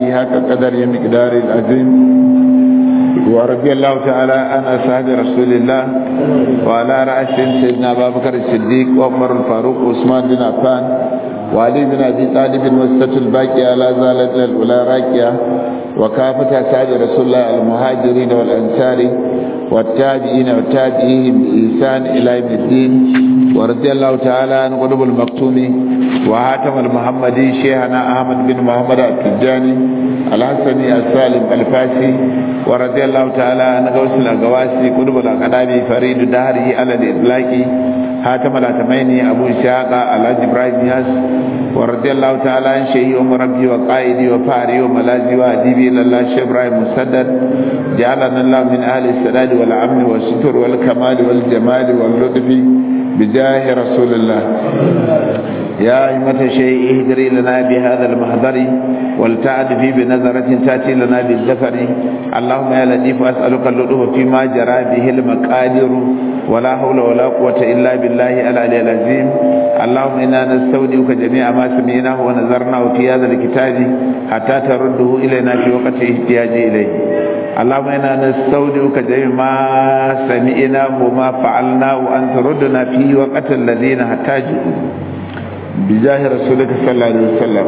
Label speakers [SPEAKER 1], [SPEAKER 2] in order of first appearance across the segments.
[SPEAKER 1] حق قدر مقدار العظيم ورضي الله تعالى عن أصحاب رسول الله وعلى رأسهم سيدنا أبا بكر الصديق وعمر الفاروق وعثمان بن عفان وعلي بن أبي طالب وسط الباقية لا زالت الأولى راكية وكافة أصحاب رسول الله المهاجرين والأنصار والتابعين والتابعين بإحسان إلى يوم الدين ورضي الله تعالى عن قلوب المكتوم وهاتم المحمدي شيخنا أحمد بن محمد التجاني الحسني السالم الفاسي ورضي الله تعالى عن غوث الأقواسي قلوب الأقدام فريد دهره على الإطلاق هاتم الأتميني أبو إسحاق الحاج إبراهيم ياس ورضي الله تعالى عن شيخي ومربي وقائدي وفاري وملاذي وأديبي إلى الله شيخ إبراهيم مسدد جعلنا الله من أهل السداد والأمن والستر والكمال والجمال واللطف بجاه رسول الله يا أئمة شيء اهدري لنا بهذا المحضر ولتعد في بنظرة تأتي لنا بالزفر اللهم يا لطيف أسألك اللطف فيما جرى به المقادر ولا حول ولا قوة إلا بالله العلي العظيم اللهم إنا نستودعك جميع ما سمعناه ونظرناه في هذا الكتاب حتى ترده إلينا في وقت احتياج إليه اللهم إنا نستودعك جميع ما سمعناه وما فعلناه وأن تردنا في وقت الذين احتاجوا بجاه رسولك صلى الله عليه وسلم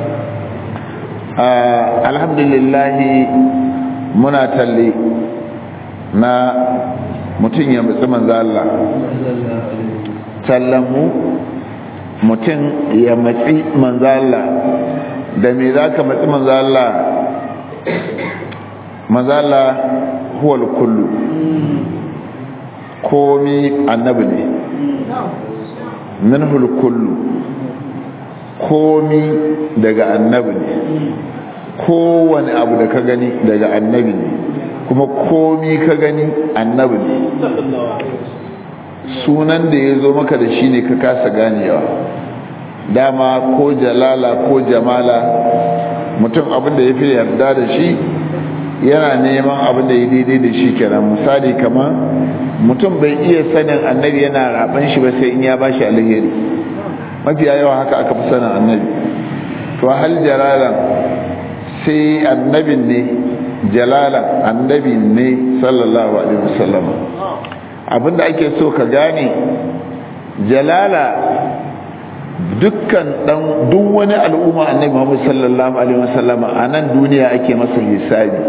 [SPEAKER 1] آه الحمد لله منا تلي na mutum ya mutsi manzo Allah sallamu mutum ya matsi manzo Allah da me zaka matsi manzo Allah manzo Allah huwal kullu komi annabi ne minhul kullu komi daga annabi ne kowane abu da ka gani daga annabi ne kuma komi ka gani annabi ne sunan da ya zo maka da shi ne ka kasa ganewa dama ko jalala ko jamala mutum abin da ya fi yarda da shi yana neman abin da ya daidai da shi kenan misali kamar mutum bai iya sanin annabi yana raban shi ba sai in ya bashi alheri mafiya yawa haka aka fi sanin annabi to hal jalalan sai annabin ne jalalan annabi ne sallallahu alaihi wasallam abinda ake so ka gane jalala dukkan dan duk wani al'umma annabi Muhammad sallallahu alaihi wasallam a nan duniya ake masa hisabi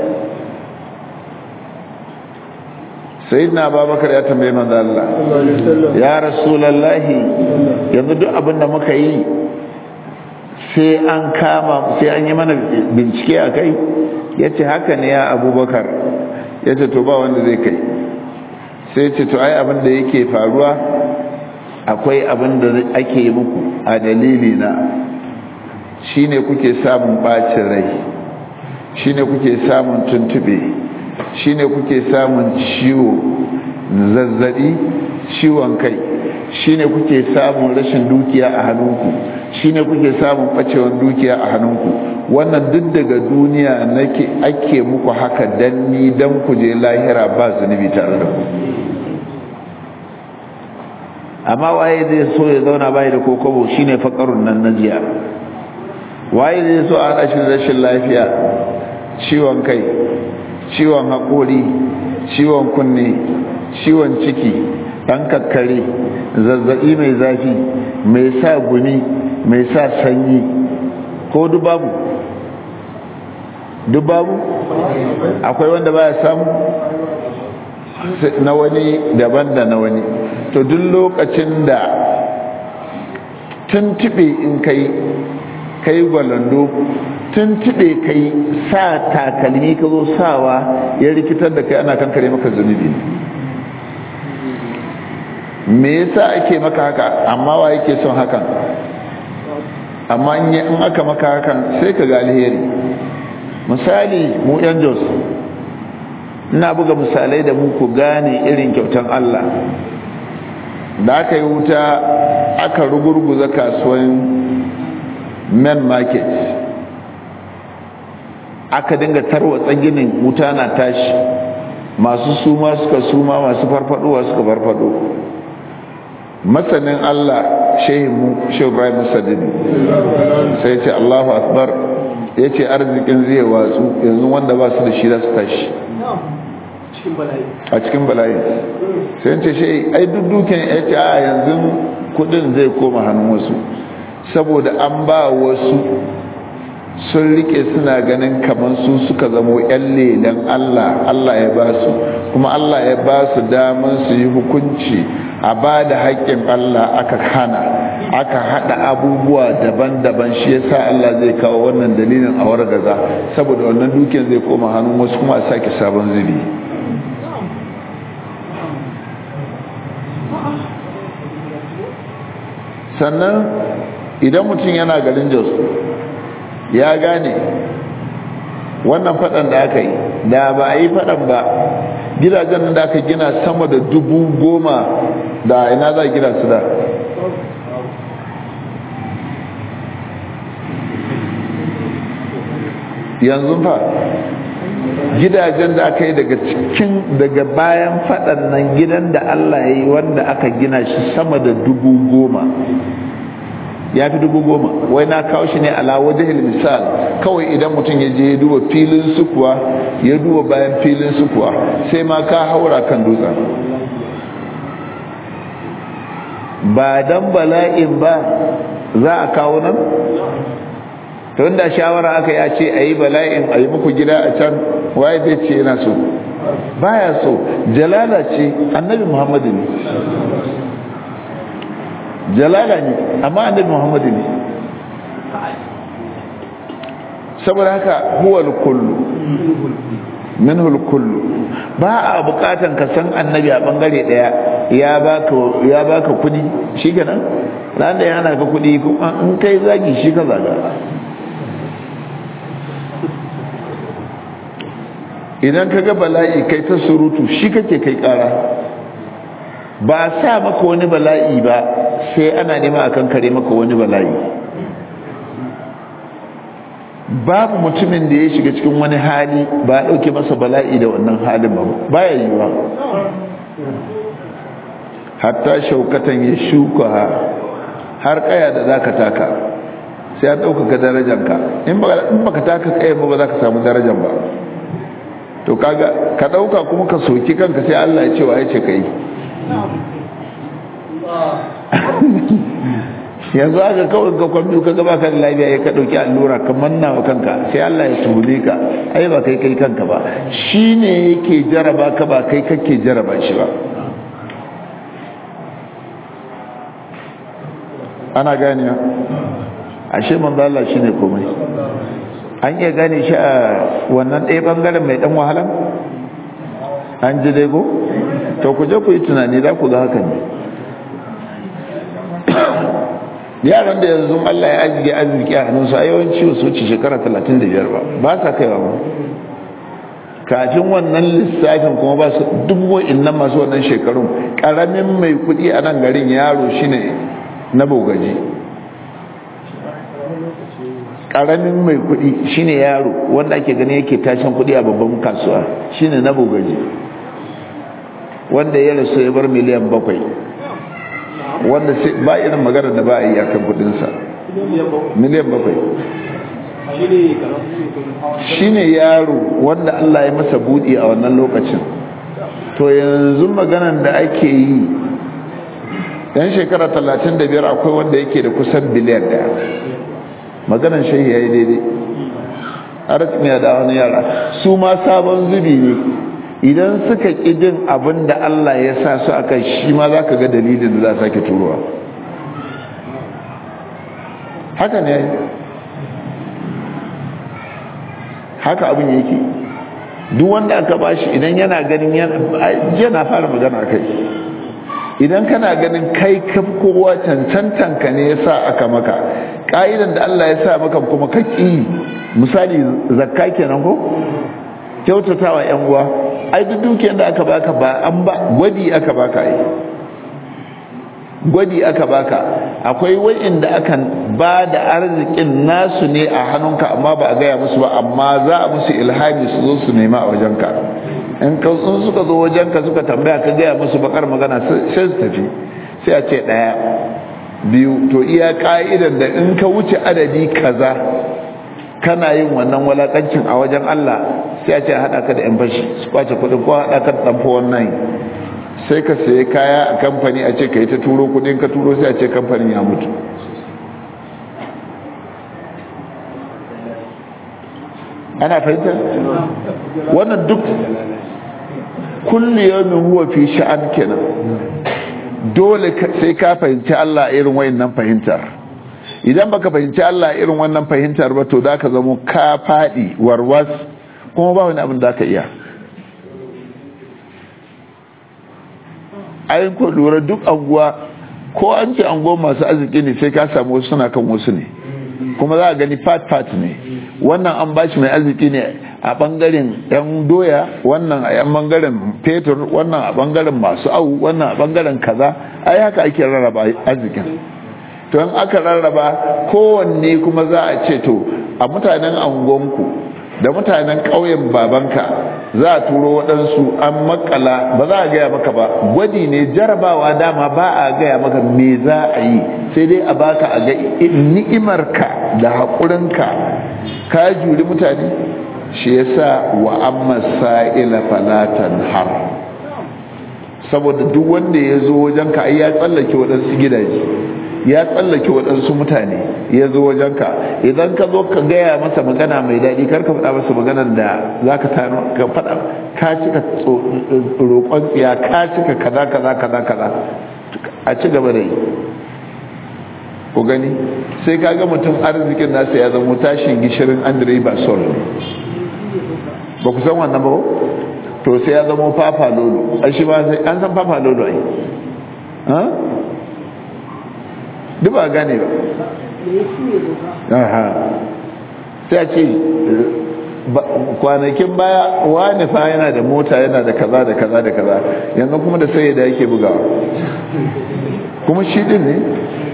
[SPEAKER 1] sayyidina abubakar ya tambaye manzo Allah ya rasulullahi yanzu duk abin da muka yi sai an kama sai an yi mana bincike a kai yace haka ne ya abubakar yace to ba wanda zai kai sai ce to ai abin da yake faruwa akwai abin da ake yi muku a dalili na shine kuke samun bacin rai shine kuke samun tuntube shine kuke samun ciwo zazzabi ciwon kai shine kuke samun rashin dukiya a hannunku shine kuke samun bacewan dukiya a hannunku wannan duk daga duniya nake ake muku haka dan ni dan ku je lahira ba zunubi tare da ku amma waye zai so ya zauna bai da kokobo shine fakarun nan najiya waye zai so a rashin rashin lafiya ciwon kai ciwon haƙori ciwon kunne ciwon ciki ɗan kakkare zazzaɓi mai zafi mai sa guni mai sa sanyi ko dubabu dubabu akwai wanda baya samu na wani daban da na wani to duk lokacin da tuntube in kai kai gwalando tuntube kai sa takalmi ka zo sawa ya rikitar da kai ana kankare maka zunubi me yasa ake maka haka amma wa yake son hakan amma in aka maka hakan sai ka ga alheri misali mu yan jos ina buga misalai da mu ku gane irin kyautan Allah da aka yi wuta aka rugurguza kasuwan main market aka dinga tarwatsa ginin wuta na tashi masu suma suka suma masu farfadowa suka farfado masanin Allah shehimu shehu Ibrahim Sadini sai ce Allahu akbar ya ce arzikin zai watsu yanzu wanda ba su da shi za su tashi a cikin bala'i sai ce shi ai duk duken ya ce a yanzu kudin zai koma hannun wasu saboda an ba wasu sun rike suna ganin kamar su suka zamo yan lelen Allah Allah ya ba su kuma Allah ya ba su daman su yi hukunci a ba da haƙƙin Allah aka hana aka haɗa abubuwa daban-daban shi yasa Allah zai kawo wannan dalilin a wargaza saboda wannan dukiyar zai koma hannun wasu kuma a sake sabon zubi sannan idan mutum yana garin jos ya gane wannan faɗan da aka yi da ba a yi faɗan ba gidajen da aka gina sama da dubu goma da ina za a gina su da yanzu fa gidajen da aka yi daga cikin daga bayan faɗan nan gidan da Allah ya yi wanda aka gina shi sama da dubu goma ya fi dubu goma wai na kawo shi ne ala wajahil misal kawai idan mutum ya je ya duba filin sukuwa ya duba bayan filin sukuwa sai ma ka haura kan dutsen ba dan bala'in ba za a kawo nan to inda shawara aka ya ce a yi bala'in a yi muku gida a can waye zai ce yana so baya so jalala ce annabi muhammadu ne jalala ne amma annabi muhammadu ne saboda haka huwal kullu minhul kullu ba a bukatan ka san annabi a bangare daya ya baka ya baka kudi shikenan ran da yana ka kudi kuma in kai zagi shi ka zaga idan ka ga bala'i kai ta surutu shi kake kai kara ba sa maka wani bala'i ba sai ana nema akan kare maka wani bala'i babu mutumin da ya shiga cikin wani hali ba a ɗauke masa bala'i da wannan halin ba baya yiwuwa hatta shaukatan ya shuka har kaya da za ka taka sai an ɗaukaka darajanka in baka taka kaya ba ba za ka samu darajan ba to kaga ka ɗauka kuma ka soki kanka sai Allah ya ce wa ya ce ka yi yanzu aka kawai ka kwambi ka gaba kan lafiya ya ka ɗauki allura ka manna wa kanka sai Allah ya tule ka ai ba kai kai kanka ba shi ne yake jaraba ka ba kai kake jaraba shi ba ana gane ashe manzo Allah shine komai an iya gane shi a wannan ɗaya bangaren mai ɗan wahala an ji dai ko to ku je ku yi tunani za ku ga haka ne yaran da yanzu Allah ya ajiye arziki a hannunsu a yawanci su wuce shekara 35 ba ba sa kaiwa ba kafin wannan lissafin kuma ba su dubu innan masu wannan shekarun karamin mai kudi a nan garin yaro shine na bogaji karamin mai kudi shine yaro wanda ake gani yake tashin kudi a babban kasuwa shine na bogaji wanda ya rasu ya bar miliyan bakwai wanda ba irin magana da ba a yi akan kudinsa miliyan bakwai shine yaro wanda Allah ya masa budi a wannan lokacin to yanzu maganan da ake yi yan shekara 35 akwai wanda yake da kusan biliyan daya maganan shehi ya yi daidai arziki da wani yara su ma sabon zubi ne idan suka ƙi jin abin da Allah ya sa su aka shi ma za ka ga dalilin da za sake turowa haka ne haka abin yake duk wanda aka bashi idan yana ganin yana fara magana kai idan kana ganin kai kaf kowa cancantanka ne ya sa aka maka ƙa'idan da Allah ya sa maka kuma kaki misali zakka kenan ko kyautatawa yan uwa ai duk dukiyar da aka baka ba an ba gwadi aka baka ai gwadi aka baka akwai wa'inda akan ba da arzikin nasu ne a hannunka amma ba a gaya musu ba amma za a musu ilhami su zo su nema a wajenka in ka sun suka zo wajenka suka tambaya ka gaya musu bakar magana sai su tafi sai a ce ɗaya biyu to iya ka'idan da in ka wuce adadi kaza kana yin wannan walakancin a wajen Allah sai a ce haɗa ka da yan fashi su kwace kuɗin ko haɗa ka da ɗanfa wannan sai ka sayi kaya a kamfani a ce ka yi ta turo kuɗin ka turo sai a ce kamfanin ya mutu ana fahimtar wannan duk kulli yawmin huwa fi sha'an kenan dole sai ka fahimci Allah irin wayannan fahimtar idan baka fahimci Allah irin wannan fahimtar ba to da ka zamo ka fadi warwas kuma ba wani abin da ka iya ayin ko lura duk anguwa ko an ce anguwa masu arziki ne sai ka samu wasu suna kan wasu ne kuma za a gani part part ne wannan an bashi mai arziki ne a bangaren yan doya wannan a yan bangaren fetur wannan a bangaren masu au wannan a bangaren kaza ai haka ake rarraba arzikin to in aka rarraba kowanne kuma za a ce to a mutanen angonku da mutanen ƙauyen babanka za a turo waɗansu an makala ba za a gaya maka ba gwadi ne jarabawa dama ba a gaya maka me za a yi sai dai a baka a ga ni'imarka da haƙurinka ka juri mutane shi yasa wa amma sa'ila falatan har saboda duk wanda ya zo wajen ka ai ya tsallake waɗansu gidaje ya tsallake waɗansu mutane ya zo wajen ka idan ka zo ka gaya masa magana mai daɗi kar ka faɗa masa maganar da za ka tano ka faɗa ka cika roƙon tsiya ka cika kaza kaza kaza kaza a ci gaba da yi ku gani sai ka ga mutum arzikin nasa ya zama tashin gishirin andre basol ba ku san wannan ba to sai ya zama fafa lolo a shi ba sai an san fafa lolo ai ha duk ba gane ba aha sai a ce kwanakin baya wani fa yana da mota yana da kaza da kaza da kaza yanzu kuma da sai da yake bugawa kuma shi din ne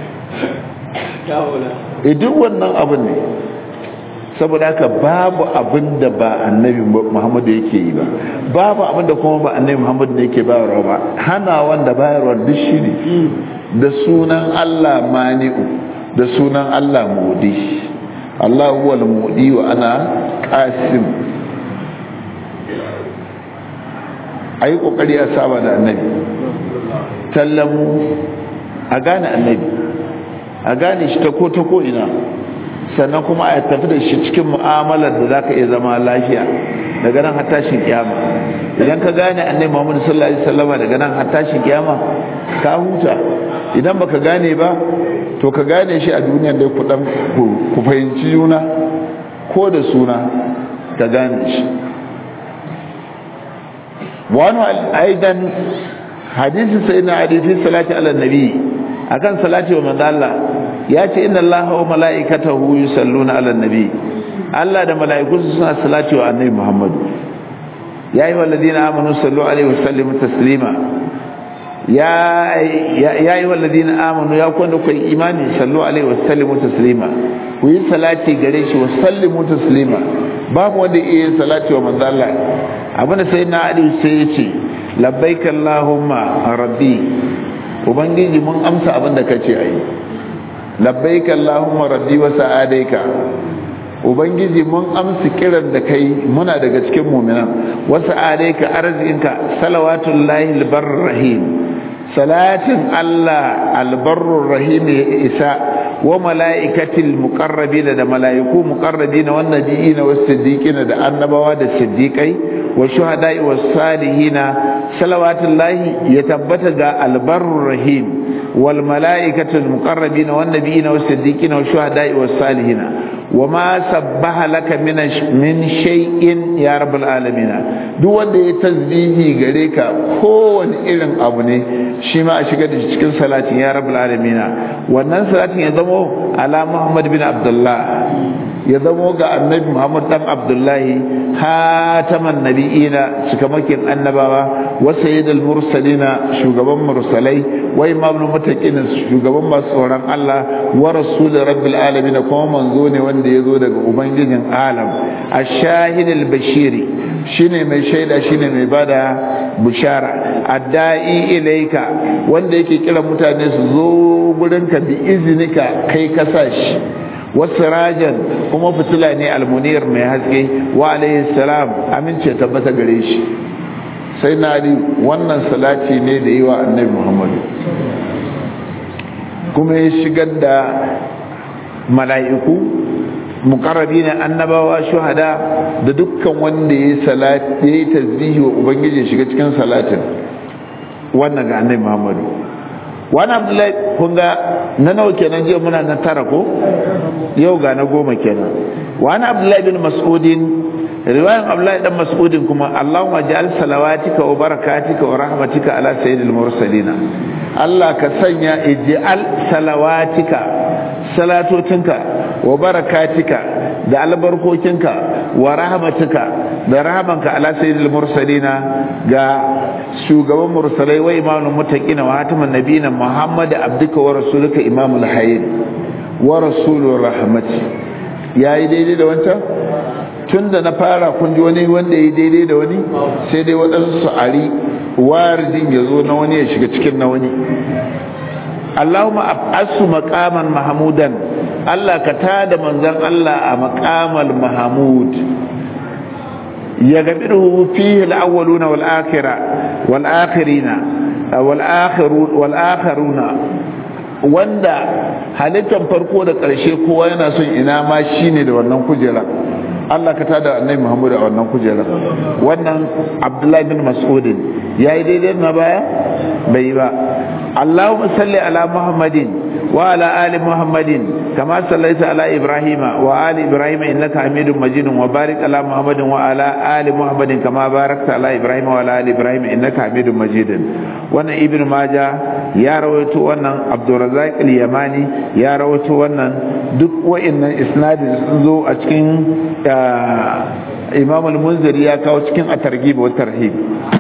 [SPEAKER 1] e duk wannan abin ne saboda haka babu abin da ba annabi muhammadu yake yi ba babu abin da kuma ba annabi muhammadu ne yake bayarwa ba hana wanda bayarwa duk shi ne da sunan allah mani'u da sunan allah mudi allah huwa mudi wa ana qasim ayi kokari a saba da annabi tallamu a gane annabi a gane shi ta ko ta ko ina sannan kuma a tafi da shi cikin mu'amalar da za ka iya zama lafiya daga nan hattashin kiyama idan ka gane annai muhammadu sallallahu alaihi wasallama daga nan hattashin kiyama ka huta idan baka gane ba to ka gane shi a duniyar da ku dan ku fahimci juna ko da suna ka gane shi wani aidan hadisi sai na hadisi salati ala nabi akan salati wa manzo Allah ya ce inna allaha wa mala'ikatahu yusalluna 'alan nabi Allah da mala'ikunsa suna salati wa annabi Muhammad ya yi walladina amanu sallu alaihi wasallimu taslima ya ya yi walladina amanu ya kwanda ku imani sallu alaihi wasallimu taslima ku yi salati gare shi wasallimu taslima babu wanda iya yin salati wa manzo Allah abinda sai na Ali sai ya ce labbaik allahumma rabbi ubangiji mun amsa abinda kace ayi labbaika allahumma rabbi wa sa'adaika ubangiji mun amsa kiran da kai muna daga cikin mu'minan wa sa'adaika arzikinka salawatullahi albarrahim salatin allah albarrur rahim ya isa wa mala'ikatil muqarrabin da mala'iku muqarrabin wan nabiyina was siddiqina da annabawa da siddiqai wa shuhada'i was salihina salawatullahi ya tabbata ga albarrur rahim wal mala'ikatul muqarrabin wan nabiyina was siddiqina was shuhada'i was salihina wama sabbaha laka min min shay'in ya rabbal alamin duk wanda ya tasbihi gare ka kowane irin abu ne shi ma a shiga da cikin salatin ya rabbal alamin wannan salatin ya zamo ala muhammad bin abdullah ya zamo ga annabi muhammad dan abdullahi hataman nabiyina cikamakin annabawa wa sayyidul mursalina shugaban mursalai wa imamul muttaqin shugaban masu tsoron Allah wa rasul rabbil alamin kuma manzo ne wanda yazo daga ubangijin alam ash-shahidul bashiri shine mai shaida shine mai bada bushara adda'i ilaika wanda yake kira mutane su zo gurinka bi izinika kai ka sa shi wasirajan kuma fitila ne almunir mai haske wa alaihi salam amince tabbata gare shi sai na ali wannan salati ne da yi wa annabi muhammadu kuma ya shigar da mala'iku mukarrabi ne annabawa shuhada da dukkan wanda ya yi tasbihi wa ubangiji shiga cikin salatin wannan ga annabi muhammadu wani abdullahi kun ga na nawa kenan jiya muna na tara ko yau ga na goma kenan wani abdullahi bin mas'udin riwayan abdullahi dan mas'udin kuma allahumma ja'al salawatika wa barakatika wa rahmatika ala sayyidil mursalina allah ka sanya ij'al salawatika salatotinka wa barakatika da albarkokinka wa rahmatika da rahamanka ala sayyidil mursalina ga shugaban mursalai wa imamul muttaqina wa hatiman nabiyina muhammad abduka wa rasuluka imamul hayy wa rasulur rahmati yayi daidai da wancan tunda na fara kun ji wani wanda yayi daidai da wani sai dai waɗansu su ari waridin ya zo na wani ya shiga cikin na wani Allahumma ab'asu maqaman mahmudan Allah ka tada manzon Allah a maqamal mahmud يغفره فيه الأولون والآخرة والآخرين والآخرون والآخرون wanda halittar farko da ƙarshe kowa yana son ina ma shine da wannan kujera Allah ka tada annabi Muhammad a wannan kujera wannan Abdullahi bin Mas'ud yayi daidai na baya bai ba Allahumma salli ala Muhammadin وعلى آل محمد كما صليت على إبراهيم وآل إبراهيم إنك حميد مجيد وبارك على محمد وعلى آل محمد كما باركت على إبراهيم وعلى آل إبراهيم إنك حميد مجيد وانا ابن ماجه يا رويتو وانا عبد الرزاق اليماني يا رويتو وانا duk wa'annan isnadin sun zo a cikin imam al-munziri ya kawo cikin at-targhib wa tarhib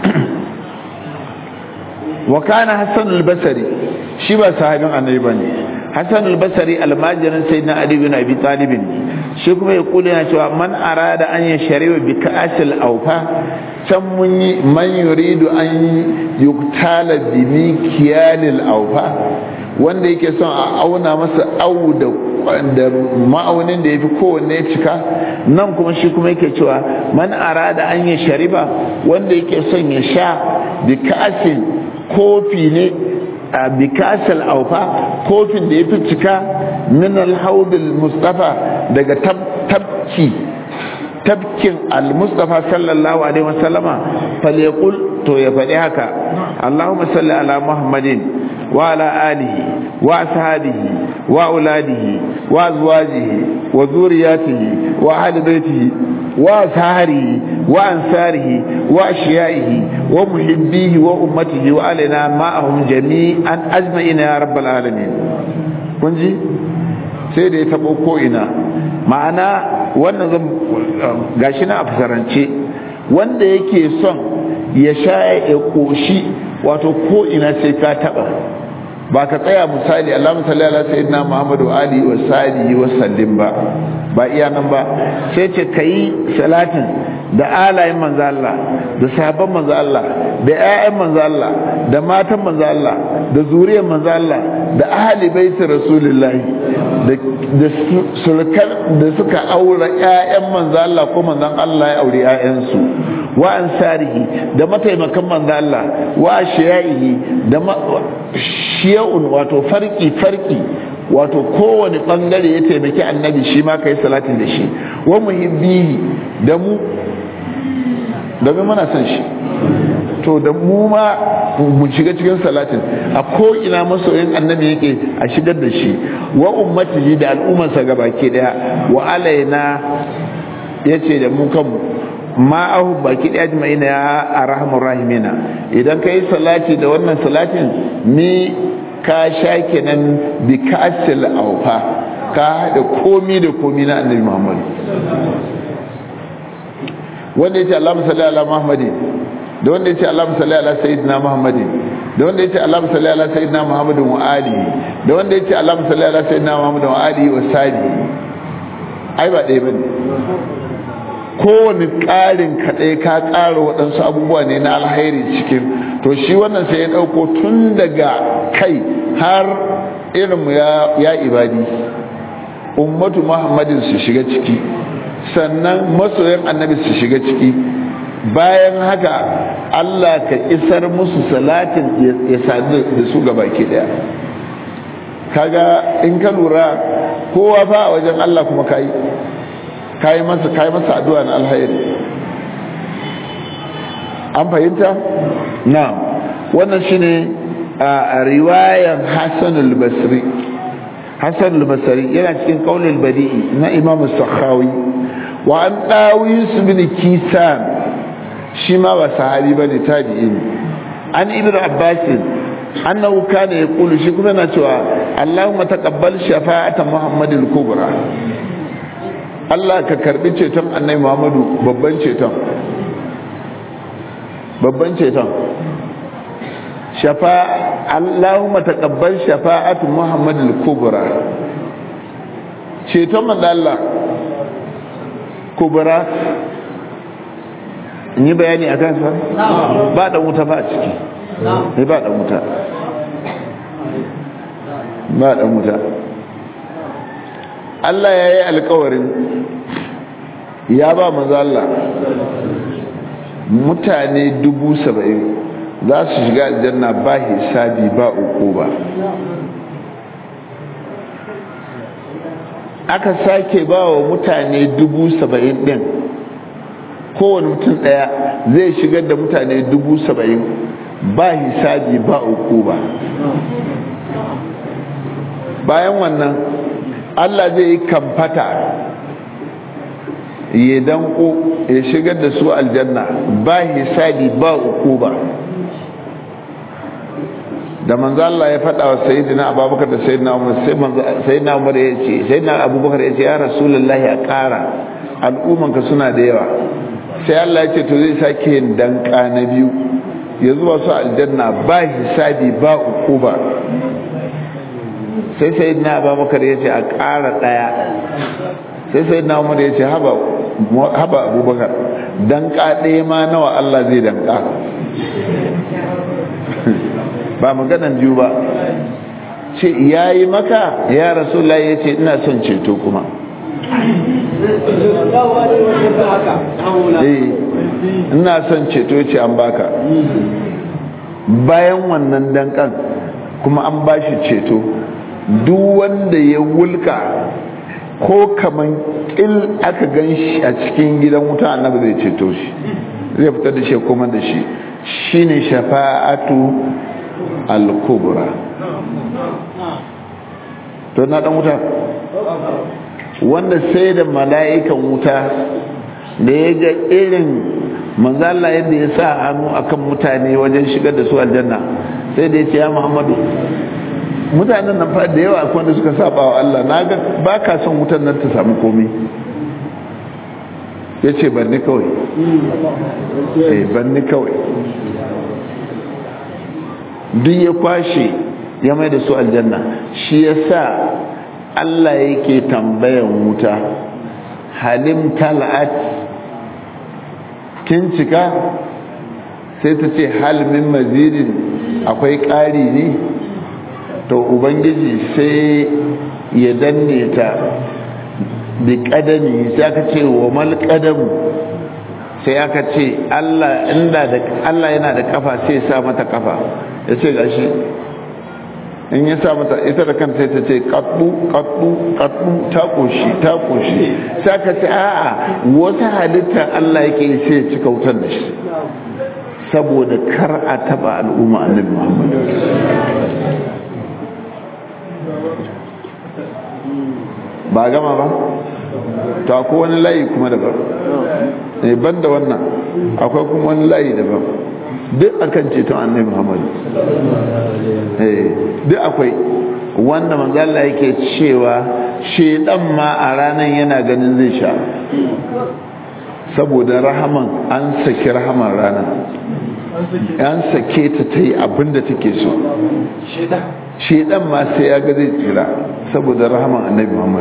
[SPEAKER 1] wa kana hasan al-basri shi ba sahabin annabi bane hasan al-basri almajirin sayyidina ali bin abi talib shi kuma ya kula yana cewa man arada an ya shari'a bi ka'asil awfa can mun yi man yuridu an yuktala bi mikiyalil awfa wanda yake son a auna masa au da da ma'aunin da yafi kowanne cika nan kuma shi kuma yake cewa man arada an ya shariba wanda yake son ya sha bi ka'asin kofi ne a bikasal aufa kofin da ya fi cika min alhaudul mustafa daga tabki tabkin al-mustafa sallallahu alaihi wasallama falyaqul to ya faɗi haka allahumma salli ala muhammadin wa ala alihi wa ashabihi wa auladihi wa azwajihi wa zuriyatihi wa ahli baitihi wa saharihi wa ansarihi wa ashiyaihi wa muhibbihi wa ummatihi wa alaina ma'ahum jami'an ajma'ina ya rabbal alamin kun ji sai da ya tabo ko ina ma'ana wannan zan gashi na a fasarance wanda yake son ya sha ya koshi wato ko ina sai ka taba ba ka tsaya misali Allahumma salli ala sayyidina Muhammad wa alihi wa sahbihi wa sallim ba ba iya nan ba sai ce kai salatin da alayin manzo Allah da sahabban manzo Allah da ƴaƴan manzo Allah da matan manzo Allah da zuriyar manzo Allah da ahli baiti rasulullahi da da sulkan da suka aure ƴaƴan manzo Allah ko manzon Allah ya aure ƴaƴansu wa ansarihi da mataimakan manzo Allah wa ashiyaihi da shiya'un wato farki farki wato kowane bangare ya taimaki annabi shi ma kai salatin da shi wa muhibbihi da mu domin muna son shi to da mu ma mu shiga cikin salatin a ko ina masoyin annabi yake a shigar da shi wa ummatihi da al'ummarsa gabaki daya wa alaina yace da mu kanmu ma ahu baki daya jima'ina ya arhamur rahimina idan kai salati da wannan salatin ni ka sha kenan bi kasil aufa ka haɗa komi da komi na annabi muhammadu wanda yace Allahumma salli ala Muhammadin da wanda yace Allahumma salli ala sayyidina Muhammadin da wanda yace Allahumma salli ala sayyidina Muhammadin wa alihi da wanda yace Allahumma salli ala sayyidina Muhammadin wa alihi wa sahbihi ai ba ɗaya bane kowane ƙarin kaɗai ka ƙara waɗansu abubuwa ne na alhairi cikin to shi wannan sai ya ɗauko tun daga kai har irinmu ya ibadi ummatu muhammadin su shiga ciki sannan masoyan annabi su shiga ciki bayan haka Allah ka isar musu salatin ya sadu da su gaba ke daya kaga in ka lura kowa fa a wajen Allah kuma kayi kayi masa kayi masa addu'a na alhairi an fahimta na'am wannan shine a riwayan Hassan al-Basri Hassan al-Basri yana cikin qaulul badi'i na Imam Sakhawi wa an dawis bin Kisan shi ma ba sahabi bane tabi'i ne an Ibn Abbas annahu kana yaqulu shi kuma yana cewa Allahumma taqabbal shafa'ata Muhammadil kubra Allah ka karbi ceton Annabi Muhammadu babban ceton babban ceton shafa Allahumma taqabbal shafa'atu Muhammadil kubra ceton manzo Allah kubra in yi bayani akan sa ba da wuta ba a ciki ne ba da wuta ba da wuta Allah ya yi alkawarin ya ba manzo Allah mutane dubu saba'in za su shiga aljanna ba hisabi ba uku ba aka sake ba wa mutane dubu saba'in din kowane mutum ɗaya zai shigar da mutane dubu saba'in ba hisabi ba uku ba bayan wannan Allah zai yi kamfata ya danko ya shigar da su aljanna ba hisabi ba uku ba da manzo Allah ya faɗa wa sayyidina Abubakar da sayyidina Umar sai manzo sayyidina Umar ya ce sayyidina Abubakar ya ce ya Rasulullahi a ƙara al'umman ka suna da yawa sai Allah ya ce to zai sake yin danka na biyu ya zuwa su aljanna ba hisabi ba uku ba sai sayyidina Abubakar ya ce a ƙara ɗaya sai sayyidina Umar ya ce haba haba Abubakar danka ɗaya ma nawa Allah zai danka ba maganan biyu ba ce ya yi maka ya rasu ya ce ina son ceto kuma ina son ceto ce an baka bayan wannan dankan kuma an bashi ceto duk wanda ya wulka ko kaman ƙil aka gan shi a cikin gidan wuta annabi zai ceto shi zai fitar da shi kuma da shi shine shafa'atu al-kubra to na dan wuta wanda sai da mala'ikan wuta da ya ga irin manzala yadda ya sa hannu akan mutane wajen shigar da su aljanna sai da ya ce ya muhammadu mutanen nan fa da yawa akwai wanda suka saba wa Allah na ga ba ka son wutan nan ta samu komai ya ce banni kawai eh banni kawai duk ya kwashe ya mai da su aljanna shi ya sa Allah yake tambayan wuta halim tal'at kin cika sai ta ce halmin mazidin akwai ƙari ne to ubangiji sai ya danne ta da ƙadami sai aka ce wa mal ƙadamu sai aka ce Allah inda da Allah yana da kafa sai ya sa mata kafa ya ce gashi in ya sa mata ita da kanta sai ta ce kaddu kaddu kaddu ta koshi ta koshi sai aka ce a'a wata halitta Allah yake sai ya cika wutar da shi saboda kar a taba al'umma annabi Muhammad ba gama ba to akwai wani layi kuma daban ne ban da wannan akwai kuma wani layi daban duk akan ceton annabi Muhammad eh duk akwai wanda manzo Allah yake cewa shedan ma a ranan yana ganin zai sha saboda rahaman an saki rahaman ranan an sake ta ta yi abinda take so shedan ma sai ya ga zai tsira saboda rahaman annabi Muhammad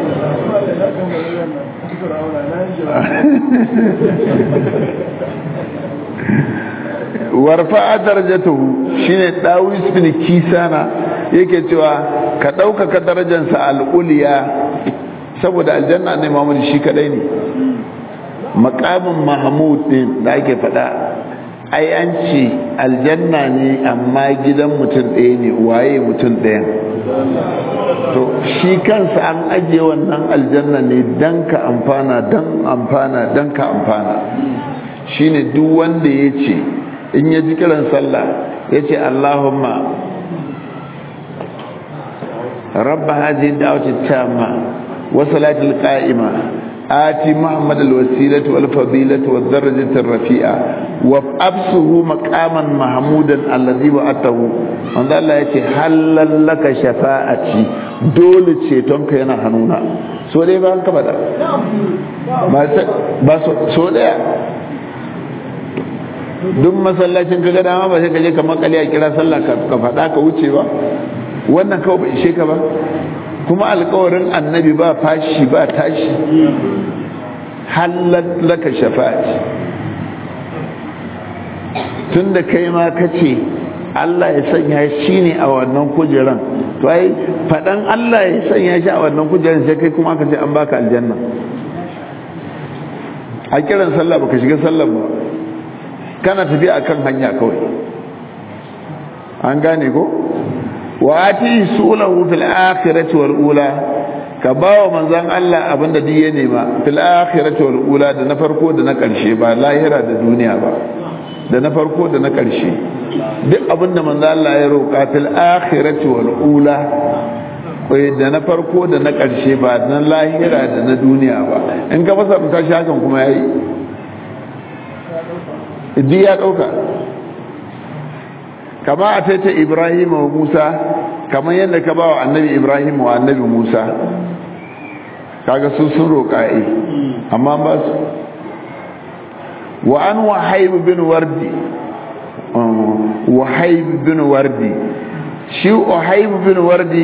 [SPEAKER 1] warfa darajatuhu shine dawis bin kisana yake cewa ka ɗaukaka darajarsa al'uliya saboda aljanna ne Muhammad shi kadai ne makamin mahmud din da ake faɗa ai an ce aljanna ne amma gidan mutum ɗaya ne waye mutum ɗayan to shi kansa an ajiye wannan aljanna ne dan ka amfana dan amfana dan ka amfana shine duk wanda ya ce in ya ji kiran sallah ya ce allahumma rabba hajji da'awati tamma wa salatul qa'ima آتي محمد الوسيلة والفضيلة والدرجة الرفيعة وابسه مقاما محمودا الذي وعدته من ذا الله يتي هل لك شفاعتي دول تشيتونك ينا هنونا سو دي بان كبدا ba so daya duk masallacin kaga dama ba sai ka je ka makale a kira sallah ka faɗa ka wuce ba wannan kawai bai ishe ka ba kuma alkawarin annabi ba fashi ba tashi halal laka shafa'ati tun da kai ma ka ce Allah ya sanya shi ne a wannan kujeran to ai faɗan Allah ya sanya shi a wannan kujeran sai kai kuma aka ce an baka aljanna a kiran sallah baka shiga sallah ba kana tafiya akan hanya kawai an gane ko wa ati sulahu fil akhirati wal ula ka bawa manzon Allah abinda duk ya nema fil akhirati wal ula da na farko da na karshe ba lahira da duniya ba da na farko da na karshe duk abinda manzon Allah ya roka fil akhirati wal ula kai da na farko da na karshe ba na lahira da na duniya ba in ka fasa ta shakan kuma yayi duk ya dauka kama a taita ibrahim wa musa kamar yadda ka ba wa annabi ibrahim wa annabi musa kaga su sun roƙa'i amma ba su wa an wahaibu bin wardi wahaibu bin wardi shi wahaibu bin wardi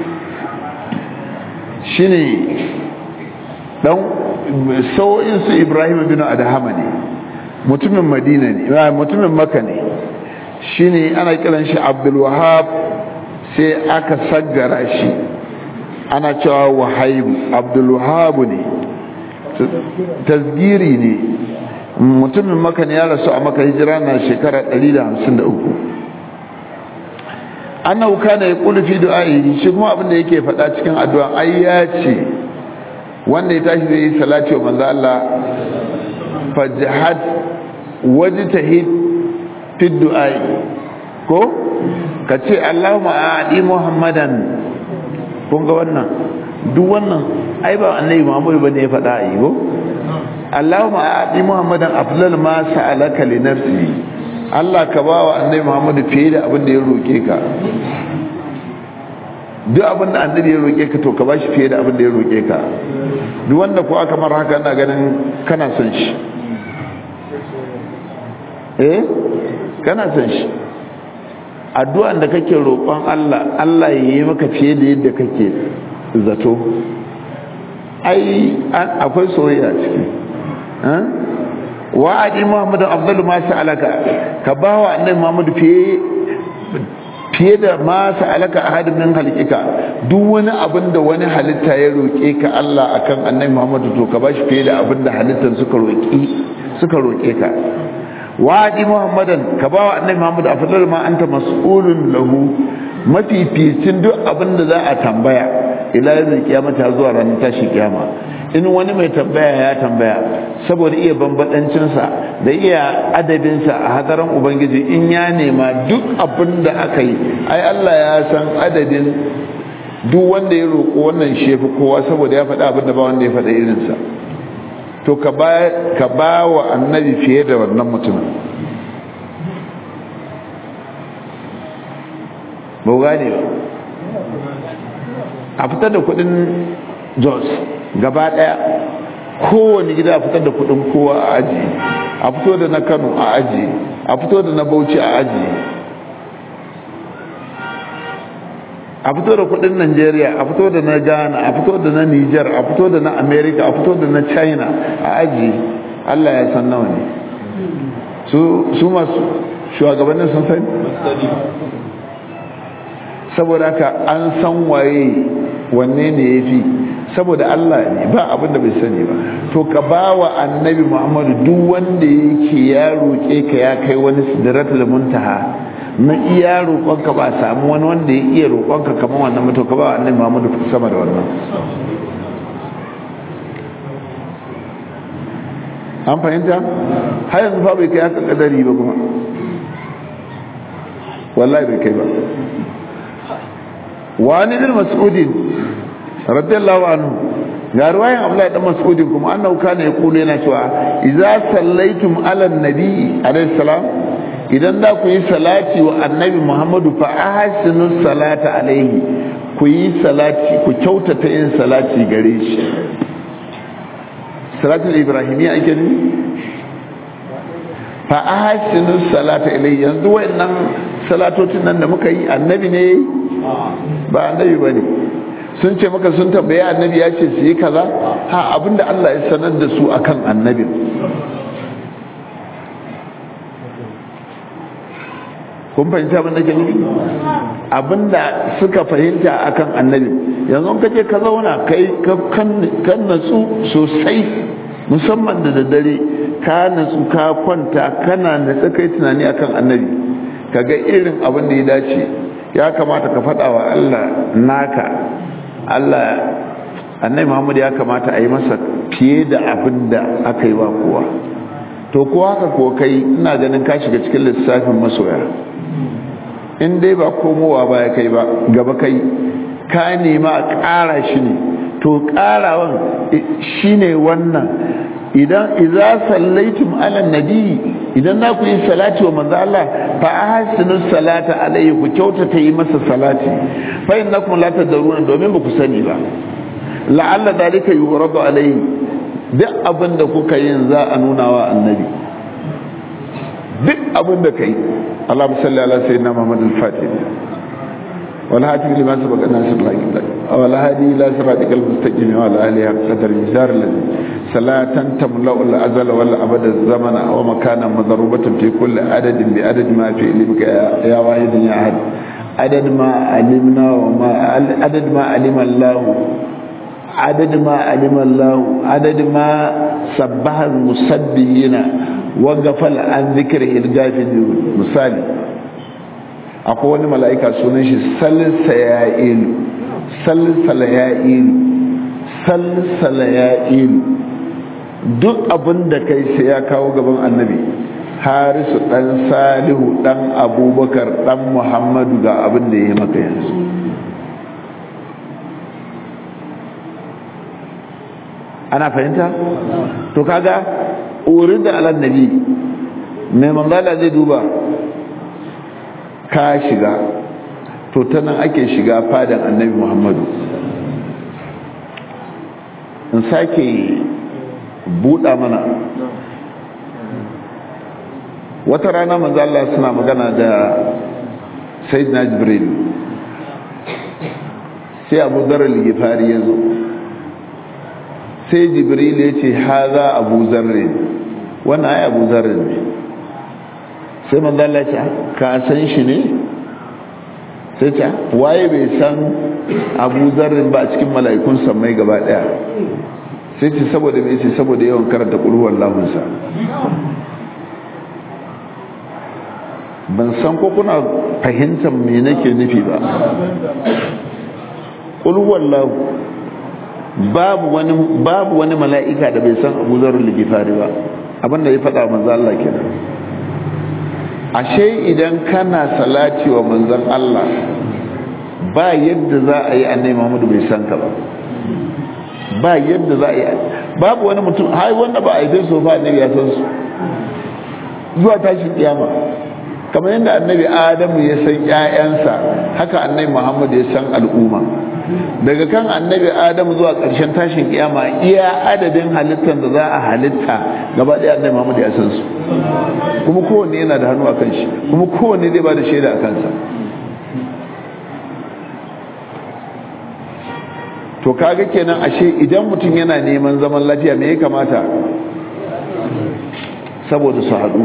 [SPEAKER 1] shi ne ɗan sau'insu ibrahim bin adahama ne mutumin madina ne mutumin maka ne shine ana kiran shi abdulwahab sai aka saggara shi ana cewa wahaib abdulwahab ne tasgiri ne mutumin maka ne ya rasu a maka hijira na shekara 153 annahu kana yaqulu fi du'a'i shi kuma abin da yake faɗa cikin addu'a ai ya ce wanda ya tashi zai yi salati wa manzo Allah fajhad wajtahid fi du'ai ko ka ce Allahumma a'di Muhammadan kun ga wannan duk wannan ai ba annabi Muhammad bane ya faɗa ai ko Allahumma a'di Muhammadan afdal ma sa'alaka li nafsi Allah ka ba wa annabi Muhammad fiye da abin da ya roke ka duk abin da annabi ya roke ka to ka bashi fiye da abin da ya roke ka duk wanda ko aka mar haka ina ganin kana son shi eh kana son shi addu'an da kake roƙon Allah Allah ya yi maka fiye da yadda kake zato ai akwai soyayya ciki wa adi Muhammad afdalu ma sa'alaka ka bawa annabi Muhammad fiye fiye da ma sa'alaka ahad min halikika duk wani abin da wani halitta ya roƙe ka Allah akan annabi Muhammad to ka bashi fiye da abin da halittan suka roƙi suka roƙe ka wadi muhammadan ka bawa annabi muhammad afdal ma anta mas'ulun lahu mafificin duk abin da za a tambaya ila yanzu kiyama ta zuwa ranar tashi kiyama in wani mai tambaya ya tambaya saboda iya bambadancinsa da iya adabinsa a hadaran ubangiji in ya nema duk abin da aka yi ai Allah ya san adadin duk wanda ya roƙo wannan shefi kowa saboda ya faɗa abin da ba wanda ya faɗa irinsa to ka ba wa annabi fiye da wannan mutumin ba gane ba a fitar da kudin jos gaba daya kowane gida a fitar da kudin kowa a aji a fito da na kano a aji a fito da na bauchi a aji a fito da kudin Najeriya a fito da na Ghana a fito da na Niger a fito da na America a fito da na China a aji Allah ya san nawa ne su su masu shugabannin sun sani saboda haka an san waye wanne ne ya fi saboda Allah ne ba abin da bai sani ba to ka ba wa annabi Muhammadu duk wanda yake ya roƙe ka ya kai wani sidratul muntaha na iya roƙonka ba samu wani wanda ya iya roƙonka kamar wannan mutum ka ba wa annabi Muhammadu sama da wannan an fahimta har yanzu fa bai kai haka kadari ba kuma wallahi bai kai ba wani din mas'udin radiyallahu anhu ga ruwayan abdullahi dan mas'udin kuma annahu kana yaqulu yana cewa idza sallaitum ala nabi alayhi salam idan da ku yi salati wa annabi muhammadu fa ahsinu salata alaihi ku yi salati ku kyautata yin salati gare shi salatul ibrahimiyya ake ne fa ahsinu salata ilayhi yanzu wayannan salatocin nan da muka yi annabi ne ba annabi bane sun ce maka sun tambaye annabi ya ce su yi kaza ha abinda Allah ya sanar da su akan annabin kun fahimta abin da ke nufi abinda suka fahimta akan annabi yanzu ka je ka zauna kai kan natsu sosai musamman da daddare ka natsu ka kwanta kana natsa kai tunani akan annabi kaga irin abin da ya dace ya kamata ka faɗa wa Allah naka Allah annabi Muhammad ya kamata a yi masa fiye da abin da aka yi wa kowa to ko haka ko kai ina ganin ka shiga cikin lissafin masoya in dai ba komowa ba ya kai ba gaba kai ka nema a ƙara shi ne to ƙarawan shi ne wannan idan iza sallaitum ala nabi idan na ku yi salati wa manzo Allah fa ahsinu salata alayhi ku kyautata yi masa salati fa innakum la tadruna domin ba ku sani ba la'alla dalika yuradu alayhi duk abin da kuka yin za a nuna wa annabi duk abin da kai اللهم صل على سيدنا محمد الفاتح والهاتف لما سبق الناس الله والهادي الى صراطك المستقيم وعلى اله حق قدر المزار الذي صلاة تملا الازل والابد الزمن ومكانا مضروبة في كل عدد بعدد ما في علمك يا واحد يا احد عدد ما علمنا وما عدد ما علم الله عدد ما علم الله عدد ما سبح المسبحين wagafal an zikir ilgafin misali akwai wani mala'ika sunan shi salsa ya ilu salsala ya ilu salsala ya ilu duk abin da kai sai ya kawo gaban annabi harisu dan salihu dan abubakar dan muhammadu ga abin da ya yi maka yanzu ana fahimta to kaga urin da alan nabi mai manzala zai duba ka shiga to ta nan ake shiga fadan annabi muhammadu in sake buɗa mana wata rana manzala suna magana da sayyidina jibril sai abu zarar ligifari ya zo sai jibril ya ce haza abu zarrin wannan ai abu zarrin ne sai manzala ce ka san shi ne sai ce waye bai san abu zarrin ba a cikin mala'ikun sammai gaba daya sai ce saboda mai ce saboda yawan karanta ƙulhuwar lahunsa ban san ko kuna fahimtar me nake nufi ba ƙulhuwar lahu babu wani babu wani mala'ika da bai san Abu Zarr al-Ghifari ba abinda ya faɗa manzo Allah kenan ashe idan kana salati wa manzon Allah ba yadda za a yi annabi Muhammad bai san ka ba ba yadda za a yi babu wani mutum hai wanda ba a yi so ba annabi ya san su zuwa tashin kiyama kamar yadda annabi Adamu ya san ƴaƴansa haka annabi Muhammad ya san al'umma daga kan annabi adamu zuwa ƙarshen tashin kiyama iya adadin halittar da za a halitta gaba ɗaya annabi muhammad ya san su kuma kowanne yana da hannu a kan shi kuma kowanne zai ba da shaida a kansa to kaga kenan ashe idan mutum yana neman zaman lafiya me ya kamata saboda su haɗu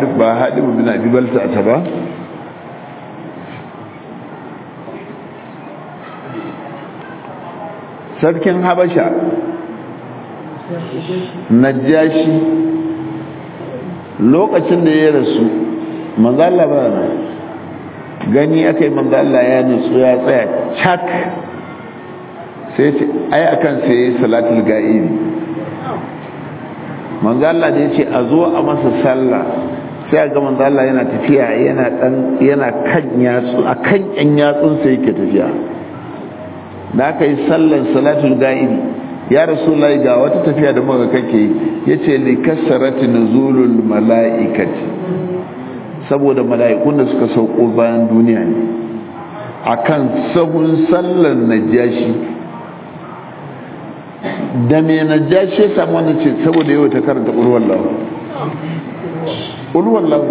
[SPEAKER 1] hadib ba hadib bin abi balta ta ba sarkin habasha najashi lokacin da ya rasu manzala ba na gani aka yi manzala ya nutsu ya tsaya cak sai ce ai akan sai salatul ga'ibi manzala da ya ce a zo a masa sallah sai a ga manzala yana tafiya yana dan yana kan yatsu a kan yan yatsun sai yake tafiya da aka yi sallar salatul ga'ibi ya rasulullahi ga wata tafiya da muka kake yace li kasarati nuzulul malaikati saboda mala'ikun da suka sauko bayan duniya ne akan sabon sallar najashi da me najashi ya samu wannan ce saboda yau ta karanta ulwallahu ulwallahu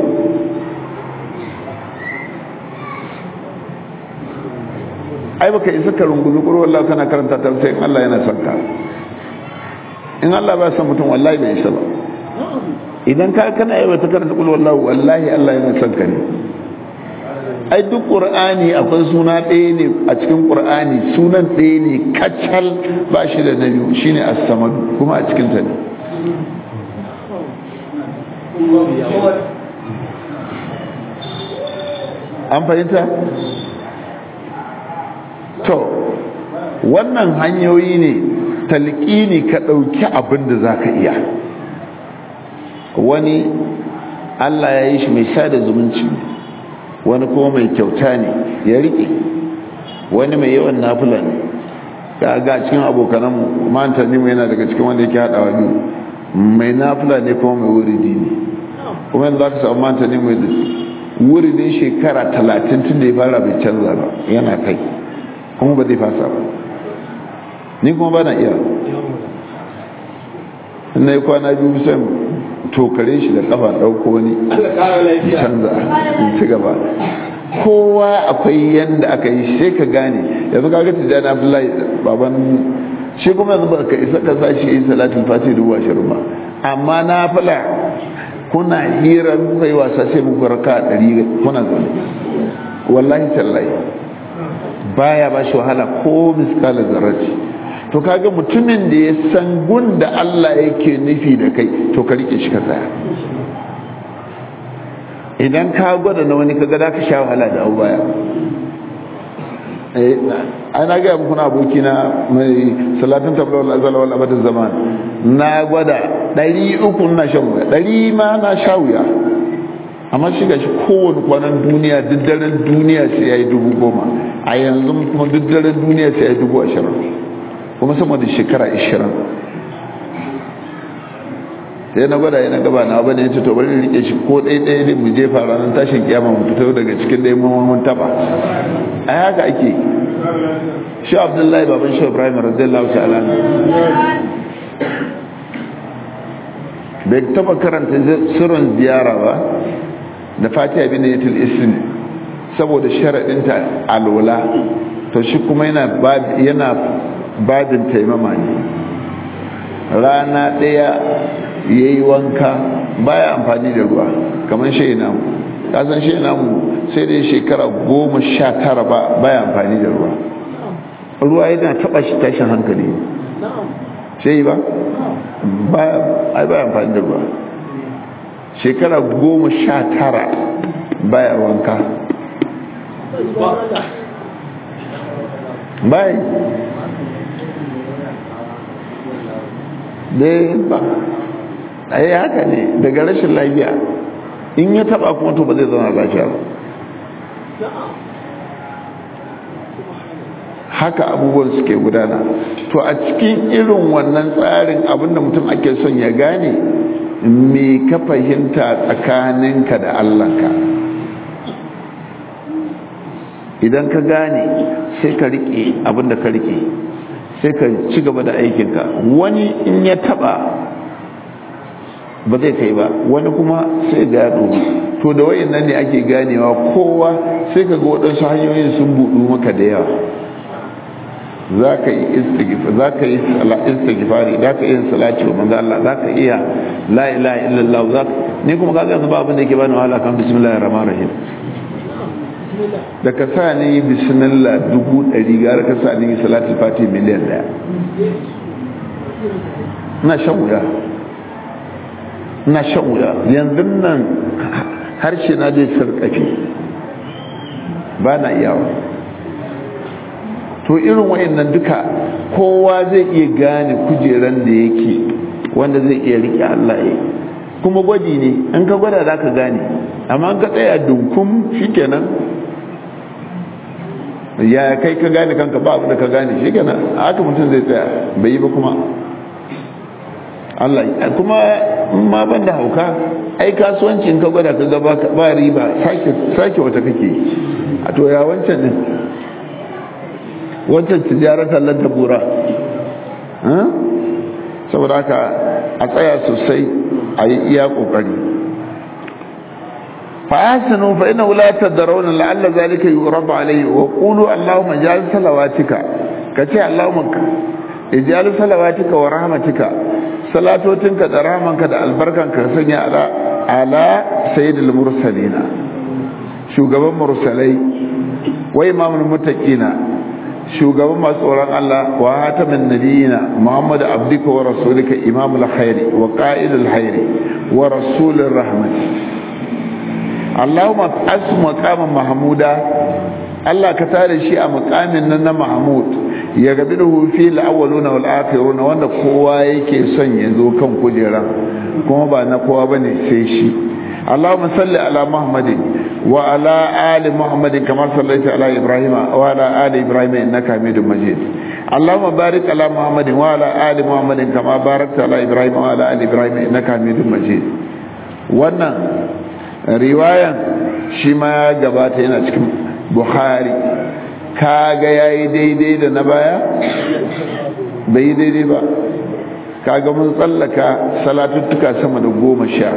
[SPEAKER 1] ai baka isa ka rungumi ƙuru wallahi kana karanta ta sai in Allah yana son ka in Allah ba son mutum wallahi bai isa ba idan ka kana yi wata karanta ƙuru wallahi wallahi Allah yana son ka ne ai duk ƙur'ani akwai suna ɗaya ne a cikin ƙur'ani sunan ɗaya ne kacal ba shi da na biyu shine as-samad kuma a cikin ta ne an fahimta to wannan hanyoyi ne talqini ka ɗauki abin da za ka iya wani allah ya yi shi mai sada zumunci wani kuma mai kyauta ne ya riƙe wani mai yawan nafula ne ya ga cikin abokanan manta ne yana daga cikin wanda yake haɗawa biyu mai nafula ne kuma mai wuridi ne kuma yanzu za ka samu manta ne mai wuridin shekara talatin tun da ya fara bai canza ba yana kai kuma ba zai fasa ba ni kuma ba na iya na yi kwana biyu sai tokare shi da kafa ɗauko wani canza in ci gaba kowa akwai yanda aka yi sai ka gane yanzu ka ga tijjani abdullahi baban shi kuma yanzu ba ka isa ka sa shi yi salatin fati dubu ashirin ba amma na fila kuna hira kuka yi wasa sai muku raka ɗari kuna zaune wallahi tallahi baya ba shi wahala ko miskalar zarraci to kaga mutumin da ya san gunda Allah yake nufi da kai to ka rike shi ka tsaya idan ka gwada na wani kaga da ka sha wahala da abu baya ana gaya muku na aboki na mai salatin tablawar azala wal abadin zaman na gwada ɗari uku na shan wuya ɗari ma na sha wuya amma shi gashi kowane kwanan duniya duk daren duniya sai ya yi dubu goma a yanzu kuma duk daren duniya sai ya yi dubu ashirin kuma sama da shekara ashirin sai na gwada yana gaba na bane yace to bari rike shi ko ɗaya ɗaya ne mu jefa ranar tashin kiyama mu fito daga cikin ɗaya mun mun taba a haka ake shi abdullahi baban shi ibrahim radiyallahu ta'ala bai taba karanta sirrin ziyara ba da fatiha bin yatul ismi saboda sharadinta alwala to shi kuma yana yana babin taimama ne rana ɗaya ya yi wanka baya amfani da ruwa kamar shi namu kasan shi namu sai dai shekara goma sha tara ba baya amfani da ruwa ruwa yana taba shi tashin hankali sai ba ai baya amfani da ruwa shekara goma sha tara baya wanka bai dai ba ai haka ne daga rashin lafiya in ya taba kuma to ba zai zama lafiya ba haka abubuwan suke gudana to a cikin irin wannan tsarin abinda mutum ake son ya gane me ka fahimta tsakaninka da Allahnka idan ka gane sai ka rike abinda ka rike sai ka ci gaba da aikinka wani in ya taba ba zai kai ba wani kuma sai gado to da wayan nan ne ake ganewa kowa sai ka ga waɗansu hanyoyin sun buɗu maka da yawa za ka yi istighfari za ka iya salati wa manzo Allah za ka iya la ilaha illallah za ni kuma kaga yanzu ba abin da yake bani wahala kan bismillahir rahmanir rahim da ka sa ni bismillah dubu ɗari gara ka sa ni salatul fati miliyan ɗaya ina shan wuya ina shan wuya yanzu nan harshe na zai sarƙafi ba na iyawa to irin wayannan duka kowa zai iya gane kujeran da yake wanda zai iya riƙe Allah ya kuma gwaji ne in ka gwada za ka gane amma an ka tsaya dunkum shikenan ya kai ka gane kanka ba abu da ka gane shikenan haka mutum zai tsaya bai yi ba kuma Allah kuma ma ban da hauka ai kasuwanci in ka gwada ka ga ba riba sake wata kake a to ya wancan din wancan tijarar tallar da bura saboda haka a tsaya sosai a yi iya kokari fa'asinu fa ina wulatar da raunin la'alla zalika yi rabu alaihi wa ƙulu allahumma jali salawatika ka ce allahumma ijali salawatika wa rahmatika salatotinka da rahmanka da albarkanka sanya ala ala sayyidul mursalina shugaban mursalai wa imamul muttaqina shugaban masu tsoron Allah wa hatamin nabiyina Muhammadu abdika wa rasulika imamul khairi wa qa'idul khairi wa rasulur rahmat Allahumma asu maqaman mahmuda Allah ka tare shi a maqamin nan na Mahmud ya gabi da hufi al-awwaluna wal akhiruna wanda kowa yake son ya zo kan kujeran kuma ba na kowa bane sai shi اللهم صل على محمد وعلى آل محمد كما صليت على إبراهيم وعلى آل إبراهيم إنك حميد مجيد اللهم بارك على محمد وعلى آل محمد كما باركت على إبراهيم وعلى آل إبراهيم إنك حميد مجيد wannan riwayan shi ma ya gabata yana cikin bukhari kaga yayi daidai da na baya bai yi daidai ba kaga mun tsallaka salatuttuka sama da goma sha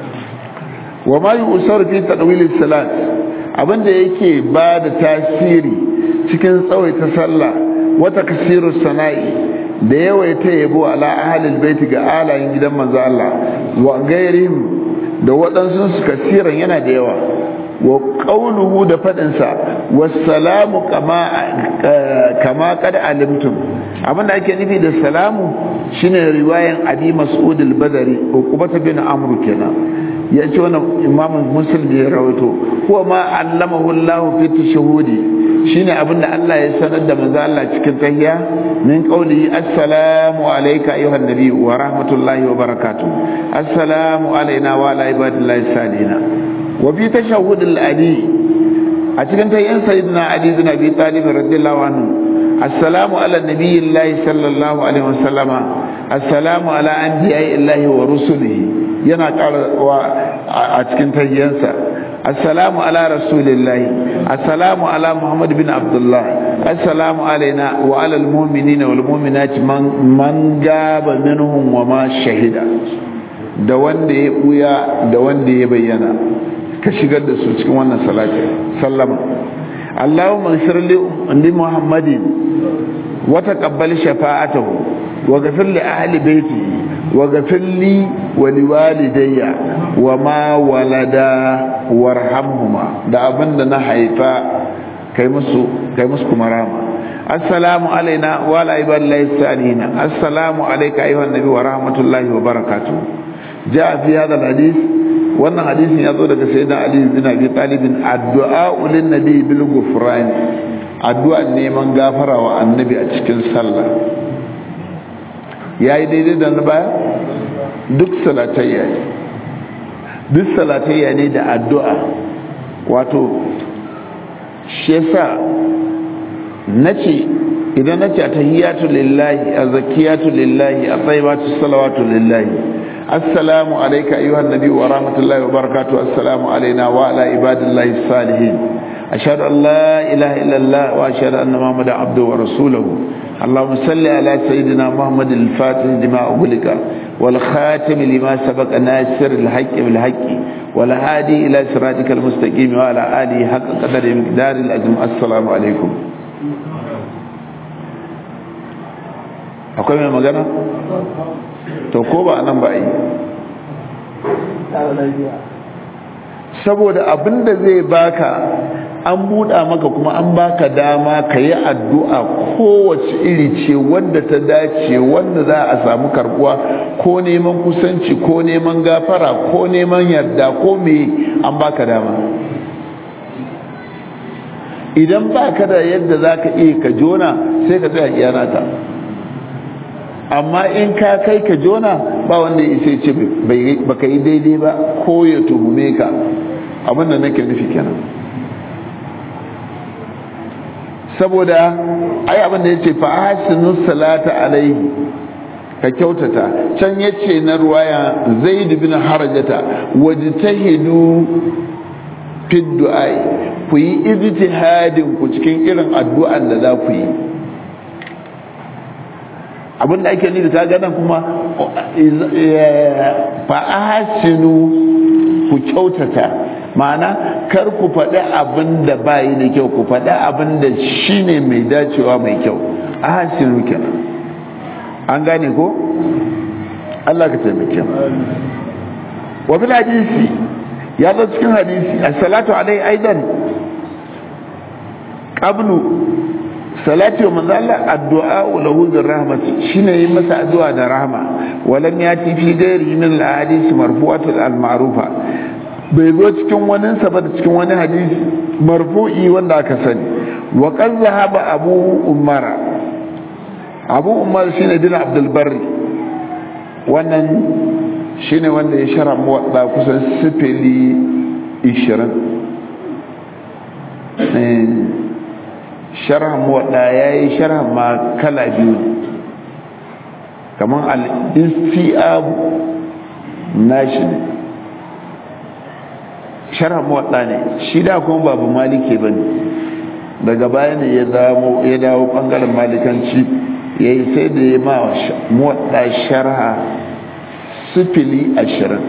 [SPEAKER 1] wa ma yi usar fi tadwil salat abinda yake ba da tasiri cikin tsawaita sallah wata kasiru sana'i da yawaita yabo ala ahlil baiti ga alayin gidan manzo Allah wa gairihim da waɗansu su kasiran yana da yawa wa qawluhu da fadin sa wassalamu kama kama kad alimtum abinda ake nufi da salamu shine riwayan abi mas'ud al-badri uqbah bin amr kenan ya ce wannan imamun muslim ya rawaito kuwa ma allamahu Allah fi tashahudi shine abinda Allah ya sanar da manzo Allah cikin tahiyya min qawli assalamu alayka ayyuhan nabi wa rahmatullahi wa barakatuh assalamu alayna wa ala ibadillahi salina wa fi tashahhud al-ali a cikin tahiyyan sayyidina ali bin abi talib radiyallahu anhu assalamu ala nabiyyillahi sallallahu alaihi wasallama assalamu ala anbiya'illahi wa rusulihi yana karawa a cikin tayyansa assalamu ala rasulillahi assalamu ala muhammad bin abdullah assalamu alaina wa ala almu'minina wal mu'minati man man gaba minhum wa ma shahida da wanda ya buya da wanda ya bayyana ka shigar da su cikin wannan salati sallama allahumma ighfir li muhammadin wa taqabbal shafa'atahu wa ghfir li ahli baitihi وغفر لي ولوالدي وما ولدا وارحمهما da abin da na haifa kai musu kai musu kuma rama assalamu alaina wa ala ibadillahi salihin assalamu alayka ayyuhan nabi wa rahmatullahi wa barakatuh jaa fi hadha alhadith wannan hadisin ya zo daga sayyidina ali bin abi talib addu'a lin nabi bil ghufran addu'a neman gafara wa annabi a cikin sallah ya yi daidai da na baya duk salatayya ne duk salatayya ne da addu'a wato shi yasa na ce idan na ce a tahiyyatu lillahi a zakiyatu lillahi a tsaibatu salawatu lillahi assalamu alaika ayyuhan nabi wa rahmatullahi wa barakatuh assalamu alaina wa ala ibadillahi salihin ashhadu an la ilaha illallah wa ashhadu anna muhammadan abduhu wa rasuluhu اللهم صل على سيدنا محمد الفاتح لما أغلق والخاتم لما سبق ناصر الحق بالحق والهادي إلى صراطك المستقيم وعلى آله حق قدر مقدار الأزم السلام عليكم akwai mai magana to ko ba nan ba yi saboda abin da zai baka an buɗa maka kuma an baka dama ka yi addu'a kowace iri ce wanda ta dace wanda za a samu karbuwa ko neman kusanci ko neman gafara ko neman yarda ko me an baka dama idan baka da yadda za ka iya ka jona sai ka tsaya iyanata amma in ka kai ka jona ba wanda ya sai ce baka yi daidai ba ko ya tuhume ka abinda nake nufi kenan saboda ai abinda ya ce fa'asinu salata alaihi ka kyautata can ya ce na ruwaya zaid bin harajata wajtahidu fi du'ai ku yi ijtihadin ku cikin irin addu'an da za ku yi abinda ake nufi ta gana kuma fa'asinu ku kyautata ma'ana kar ku faɗi abin da ba yi da kyau ku faɗi abin da shi ne mai dacewa mai kyau ahasinu kenan an gane ko Allah ka taimake mu wa bil hadisi ya zo cikin hadisi as-salatu alai aidan qablu salati wa manzo Allah addu'a lahu bir rahmati shine yi masa addu'a da rahma walam yati fi ghairi min al-ahadith marfu'at al-ma'rufa bai zo cikin wani sa ba da cikin wani hadisi marfu'i wanda aka sani wa qad zahaba abu umara abu umar shine bin abdul barri wannan shine wanda ya shara muwadda kusan sifili 20 sharhan muwadda ya yi sharhan ma kala biyu kamar al-istiab nashi ne sharhan muwadda ne shi da kuma babu malike ba ne daga baya ne ya dawo bangaren malikanci ya yi sai da ya ma muwadda sharha sifili ashirin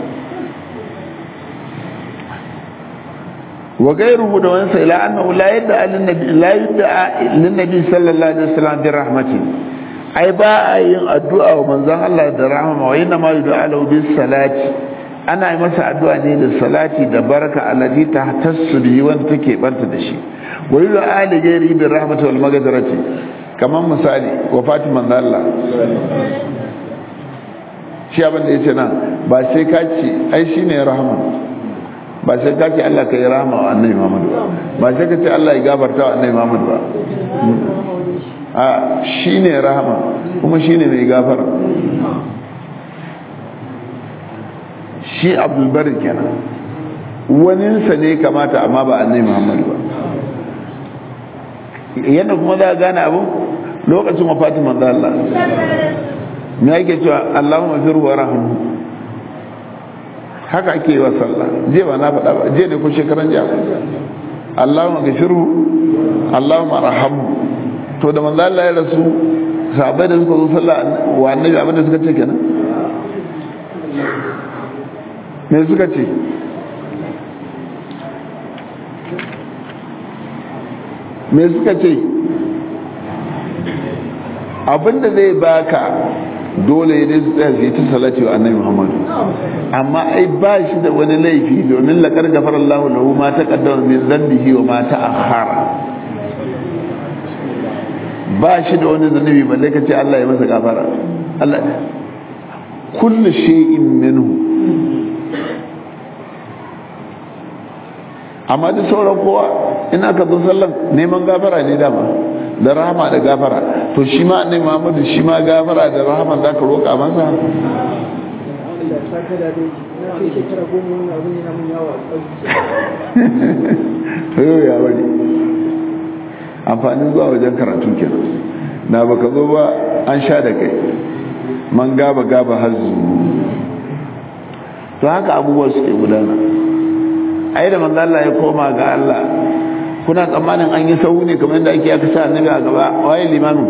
[SPEAKER 1] وغيره دون إلى أنه لا يدعى للنبي لا يدعى للنبي صلى الله عليه وسلم برحمته أي باء الدعاء ومن زان الله درحمة وإنما يدعى له بالصلاة أنا مسا الدعاء دي للصلاة دبركة التي تحتس به وانتك بنت دشي ويدعى لغيره بالرحمة والمغفرة كما مثالي وفاة من الله shi abin da ya ce nan ba sai ka ce ai shi ne rahama ba sai ka ce Allah ka yi rahama wa annabi Muhammad ba sai ka ce Allah ya gafarta wa annabi Muhammad ba a shine rahama kuma shine mai gafara shi Abdul Bari kenan waninsa ne kamata amma ba annabi Muhammad ba yadda kuma za a gane abu lokacin wafatin manzo Allah me yake cewa Allahumma fir wa rahmu haka ake yi wa sallah je ba na faɗa ba je ne ko shekaran jiya Allahumma gafirhu Allahumma rahamhu to da manzo Allah ya rasu sahabbai da suka zo sallah wa annabi abin da suka ce kenan me suka ce me suka ce abinda zai baka dole ne su tsaya su yi ta salati wa annabi muhammadu amma ai ba shi da wani laifi domin laƙar gafar Allah lahu ma ta kaddama min zambihi wa ma ta akhara ba shi da wani zanubi balle ka ce Allah ya masa gafara Allah kullu shay'in minhu amma duk sauran kowa in aka zo sallan neman gafara ne dama da rahama da gafara to shi ma annabi Muhammadu shi ma gafara da rahama za ka roƙa masa yau ya bari amfanin zuwa wajen karatu kenan na baka zo ba an sha da kai man gaba gaba hazu to haka abubuwa suke gudana ai da manzo Allah ya koma ga Allah kuna tsammanin an yi sahu ne kamar yadda ake aka sa annabi a gaba waye limamin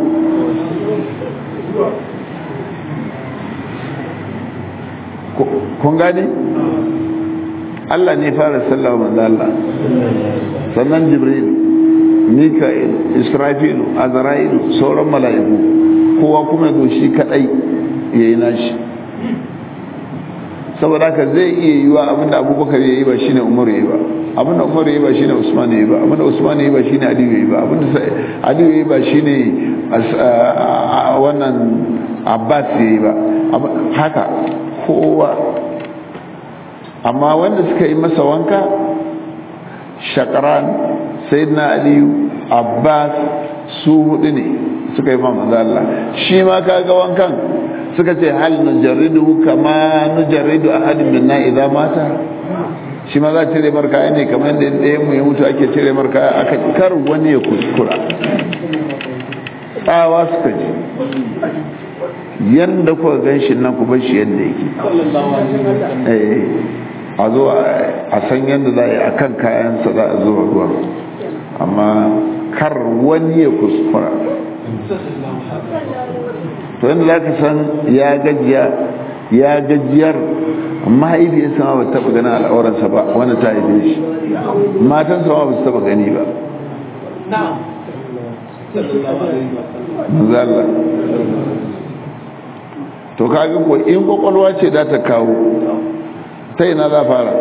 [SPEAKER 1] kun gani Allah ne fara sallah manzo Allah sannan Jibril Mika'il Israfilu Azra'ilu sauran mala'iku kowa kuma zo shi kadai yayi nashi saboda haka zai iya yiwa abinda abubakar ya yi ba shine umar ya yi ba abinda umar ya yi ba shine usman ya yi ba abinda usman ya yi ba shine aliyu ya yi ba abinda aliyu ya yi ba shine wannan abbas ya yi ba haka kowa amma wanda suka yi masa wanka shakaran sayyidina aliyu abbas su hudu ne suka yi ma manzo Allah shi ma kaga wankan suka ce hal nujarridu kama nujarridu ahadin minna idza mata shi ma za cire mar kaya ne kamar yadda ɗaya mu ya mutu ake cire mar kaya aka kar wani ya kuskura tsawa suka ji yanda kuka gan shi nan ku bar shi yadda yake a zo a san yadda za a yi a kan kayansa za a zuwa ruwa amma kar wani ya kuskura to yadda za ka san ya gajiya ya gajiyar mahaifiyarsa ma ba taɓa ganin al'auransa ba wanda ta haife shi matansa ma ba su taɓa gani ba manzala to kaga ko in kwakwalwa ce da ta kawo ta ina za fara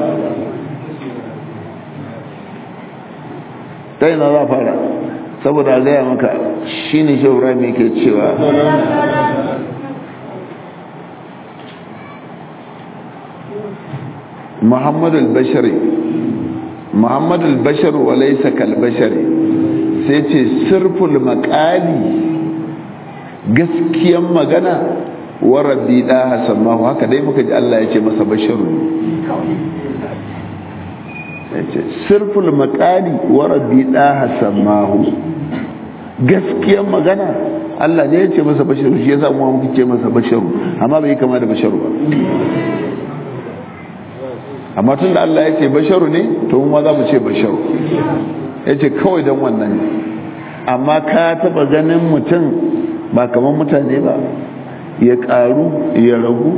[SPEAKER 1] ta ina za fara saboda a gaya maka shi ne shi ibrahim ke cewa muhammadu al-bashari muhammadu al-bashari wa laisa kal-bashari sai ce sirful makali gaskiyan magana wa rabbi da hasan ma haka dai muka ji Allah ya ce masa basharu ya ce sirful makali wa rabbi da hasan ma gaskiyan magana Allah ne ya ce masa basharu shi yasa mu muke ce masa basharu amma bai kama da basharu ba amma tun da Allah ya ce basharu ne to mu ma za mu ce basharu ya ce kawai don wannan ne amma ka taba ganin mutum ba kamar mutane ba ya karu ya ragu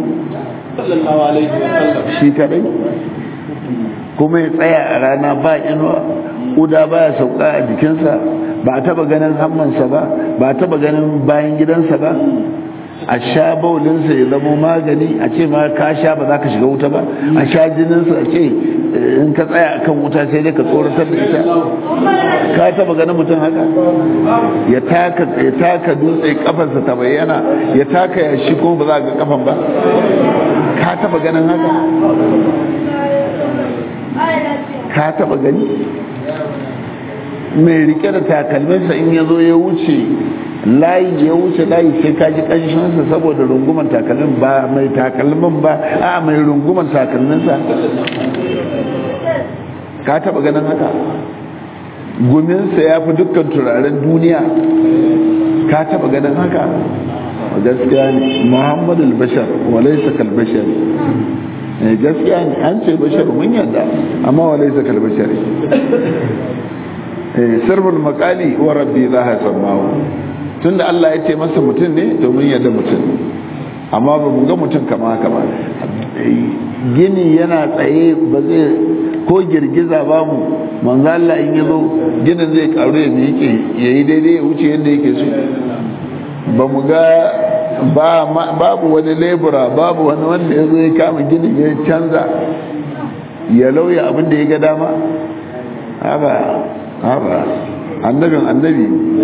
[SPEAKER 1] shi kadai kuma ya tsaya a rana ba inuwa uda baya sauka a jikinsa ba a taba ganin hammansa ba ba a taba ganin bayan gidansa ba a sha baulinsa ya zama magani a ce ma ka sha ba za ka shiga wuta ba a sha jininsa a ce in ka tsaya akan wuta sai dai ka tsoratar da ita ka taba ganin mutum haka ya taka ya taka dutse kafarsa ta bayyana ya taka ya shi kuma ba za ga kafan ba ka taba ganin haka ka taba gani mai rike da takalminsa in ya zo ya wuce layi ya wuce layi sai ka ji ƙanshinsa saboda runguman takalmin ba mai takalmin ba a mai runguman takalminsa ka taba ganin haka guminsa ya fi dukkan turaren duniya ka taba ganin haka gaskiya ne muhammadu al-bashar walaisa kal-bashar gaskiya ne an ce bashar mun yadda amma walaisa kal-bashar sirrul makali wa rabbi za a sammawo tunda Allah ya ce masa mutum ne domin yadda mutum amma ba mu ga mutum kama haka ba gini yana tsaye ba zai ko girgiza ba mu manzo Allah in yazo ginin zai karu ya miƙe yayi daidai ya wuce yadda yake so ba mu ga babu wani lebura babu wani wanda ya zo ya kama ginin ya canza ya lauya abin da ya ga dama haka haka annabin annabi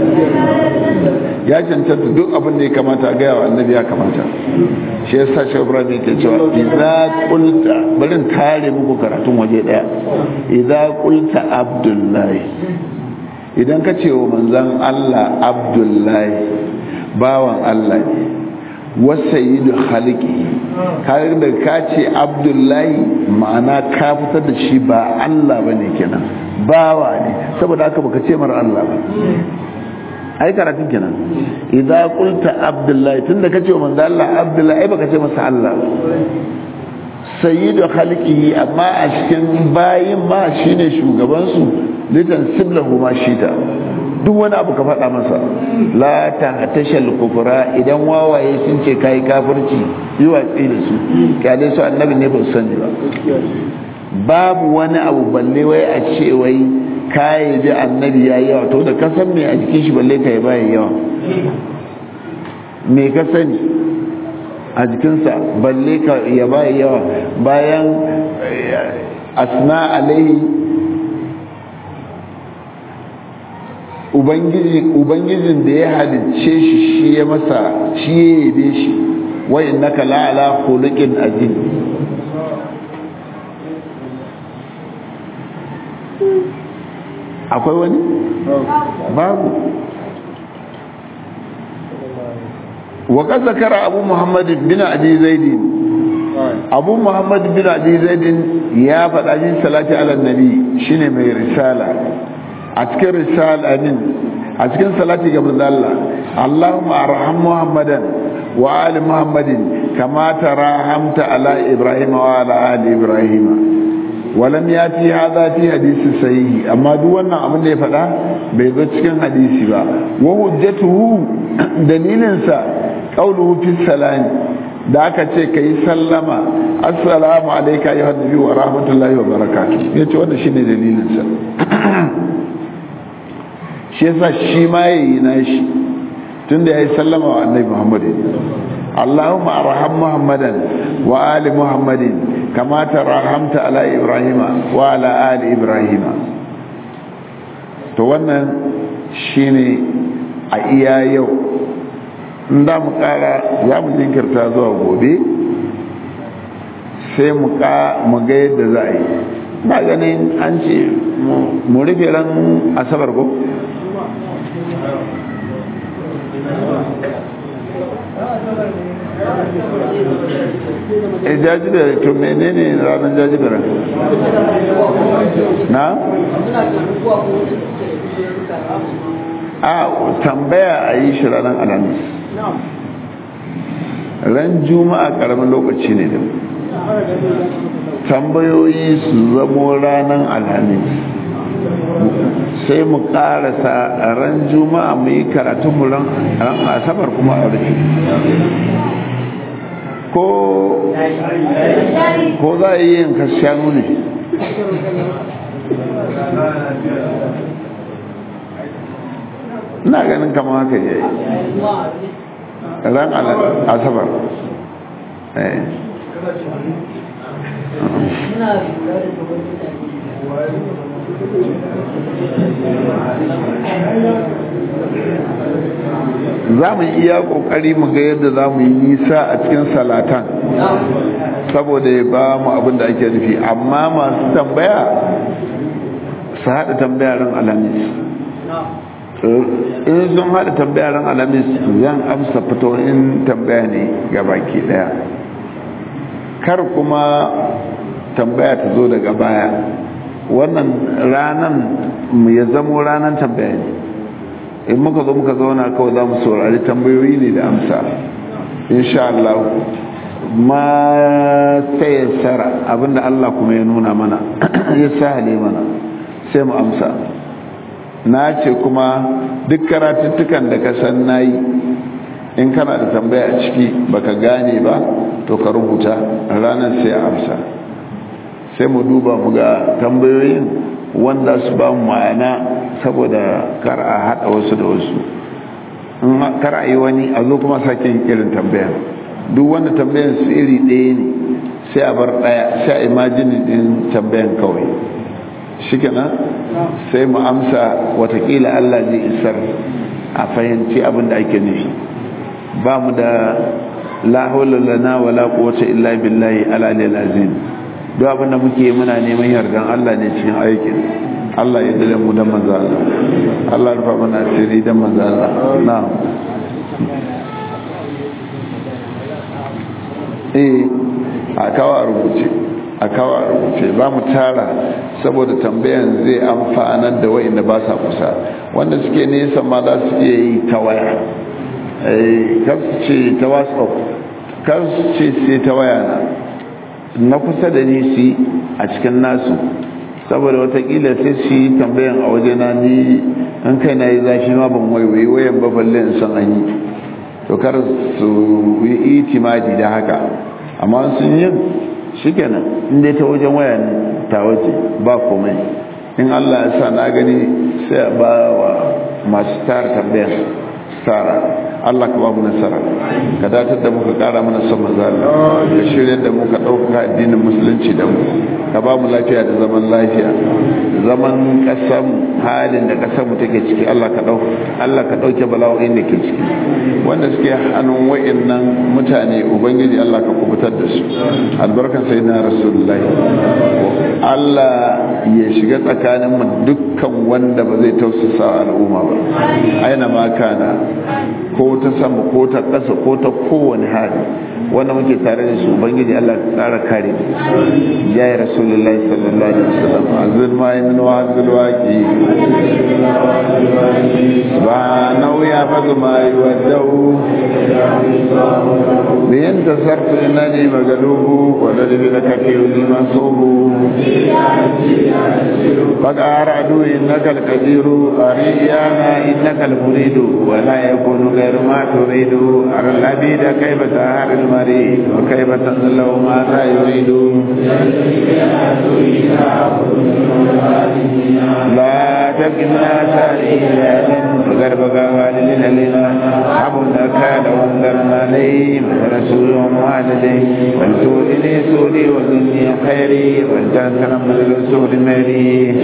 [SPEAKER 1] ya cancanta duk abin da ya kamata a gaya wa annabi ya kamata shi yasa shi ibrahim ke cewa idza qulta barin tare muku karatun waje daya idza qulta abdullahi idan ka ce wa manzon Allah abdullahi bawan Allah ne wasayidu khaliki kare da ka ce abdullahi ma'ana ka fitar da shi ba Allah bane kenan bawa ne saboda haka baka ce mara Allah ba ai karatun kenan idan qulta abdullahi tunda kace wa manzo Allah abdullahi ai baka ce masa Allah ba sayyidu khalqihi amma a cikin bayin ma shine shugaban su litan siblahu ma shita duk wani abu ka faɗa masa la ta tashal kufra idan wawaye sun ce kai kafirci yi watsi da su kyale su annabi ne ba su sani ba babu wani abu balle wai a ce wai kayi bi annabi ya yi yawa to da ka san me a jikin shi balle ka yi bayan yawa me ka sani a jikinsa balle ka ya ba yawa bayan asna alaihi ubangijin da ya halicce shi shi ya masa shi ya yabe shi wa innaka la'ala khuluqin azim akwai wani babu wa qad zakara abu muhammad bin abi zaid abu muhammad bin abi zaid ya faɗa yin salati ala nabi shine mai risala a cikin risala din a cikin salati ga manzo Allah Allahumma arham Muhammadan wa ali Muhammadin kama tarahamta ala Ibrahim wa ala ali Ibrahim walam yati hadha fi hadisi sahihi amma duk wannan abin da ya faɗa bai zo cikin hadisi ba wa hujjatuhu dalilin sa qawluhu fi salami da aka ce kai sallama assalamu alayka ayyuhan nabi wa rahmatullahi wa barakatuh yace wannan shine dalilin sa shi yasa shi ma yayi nashi tunda yayi sallama wa annabi Muhammad Allahumma arham Muhammadan wa ali Muhammadin kama tarahamta ala Ibrahim wa ala ali Ibrahim to wannan shine a iya yau in da mu kara za mu jinkirta zuwa gobe sai mu ga yadda za a yi ba ganin an ce mu rufe ran asabar ko e jajibere to menene ranar jajibere na? a tambaya a yi shi ranar alamis ran juma'a karamin lokaci ne da tambayoyi su zamo ranar alhamis sai mu karasa ran juma'a mu yi karatunmu ran asabar kuma a rufe ko ko za a yi yin kashanu ne ina ganin kama haka yayi ran asabar eh za mu iya kokari mu ga yadda za mu yi nisa a cikin salatan saboda ya ba mu abin da ake nufi amma masu tambaya su haɗa tambaya ran alamis in sun haɗa tambaya ran alamis zan amsa fitoyin tambaya ne ga baki ɗaya kar kuma tambaya ta zo daga baya wannan ranan mu ya zamo ranan tambaya ne in muka zo muka zauna kawai za mu saurari tambayoyi ne da amsa insha Allah ma tayassara abinda Allah kuma ya nuna mana ya sahale mana sai mu amsa na ce kuma duk karatuttukan da ka san nayi in kana da tambaya a ciki baka gane ba to ka rubuta ranar sai a amsa sai mu duba mu ga tambayoyin wanda su ba mu ma'ana saboda kar a haɗa wasu da wasu kar a yi wani a zo kuma sake yin irin tambayan duk wanda tambayan su iri ɗaya ne sai a bar ɗaya sai a imajini ɗin tambayan kawai shi kenan sai mu amsa watakila allah zai isar a fahimci abin da ake nufi ba mu da la hawla lana wala quwwata illa billahi al-aliyyil azim duk abin da muke muna neman yardan Allah ne cikin aikin Allah ya dade mu dan manzo Allah Allah ya rufa mana asiri dan manzo Allah na'am eh a kawo rubuce a kawo rubuce ba mu tara saboda tambayan zai amfanar da wa'inda ba sa kusa wanda suke nesa ma za su iya yi ta waya kar su ce ta whatsapp kar su ce sai ta waya na na kusa da ni su a cikin nasu saboda watakila sai su yi tambayan a waje na ni an kai na yi zafi ma ban waiwayi wayan ba balle in san an yi to kar su yi itimadi da haka amma sun yi shikenan in dai ta wajen waya ne ta waje ba komai in Allah ya sa na gani sai a ba wa masu tara tambayan tara Allah ka ba mu nasara ka datar da mu ka kara mana son manzo Allah ka shirya da mu ka dauka addinin musulunci da mu ka ba mu lafiya da zaman lafiya zaman kasan halin da kasar mu take ciki Allah ka dauka Allah ka dauke bala'o'in da ke ciki wanda suke hannun wa'annan mutane ubangiji Allah ka kubutar da su albarkan sayyidina rasulullahi Allah ya shiga tsakanin mu dukkan wanda ba zai tausasa al'umma ba aina ma kana ko ta sama ko ta ƙasa ko ta kowane hali wanda muke tare da su ubangiji Allah ka tsara kare ya yi rasulullahi sallallahu alaihi wasallam azul ma min wa azul waqi subhanahu ya fadu ma yuwaddu bi anta sarfu innani magalubu wa ladhi laka fi mansubu فقال عدو إنك القدير أريانا إنك المريد ولا يكون غير ما تريد أرى العبيد كيف تهار المريد وكيف تنزل ما لا يريد لا تبقنا ساريا فقد بقى والدنا لنا حبنا كان وانذرنا عليهم ورسول والديه ولتؤذني سوري وذني خيري ولتنكرم الرسول مالي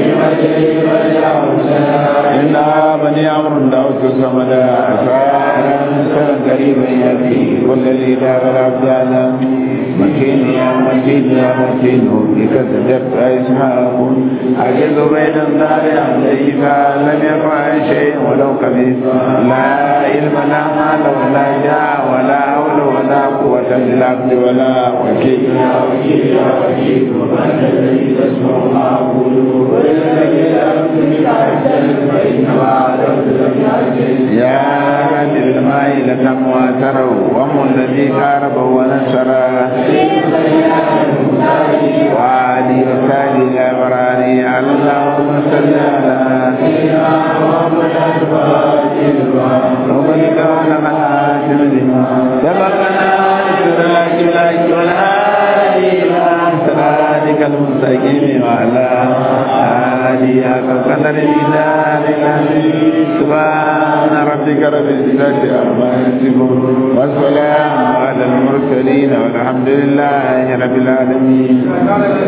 [SPEAKER 1] إنا بني عمرو دعوت الصمد أسارا كان قريبا يأتي والذي دار العبد على مكين يا مكين يا مكين بك سجدت اسماء أجد بين الدار عليك لم يفعل شيء ولو كبير لا علم لا مال ولا جاه ولا حول ولا قوة للعبد ولا وكيل يا وكيل يا وكيل ومن الذي تسمع ما أقول يا رجل الماء لكم واتروا وهم الذي قارب ونسر وعلي وسالي يا براني اللهم صل على وبلغ ولنا حاتم لما سبقنا بسراج الله والهادي الى صراطك المستقيم وعلى آله حق قدر الإله سبحان ربك رب العزة عما يصفون والسلام على المرسلين والحمد لله رب العالمين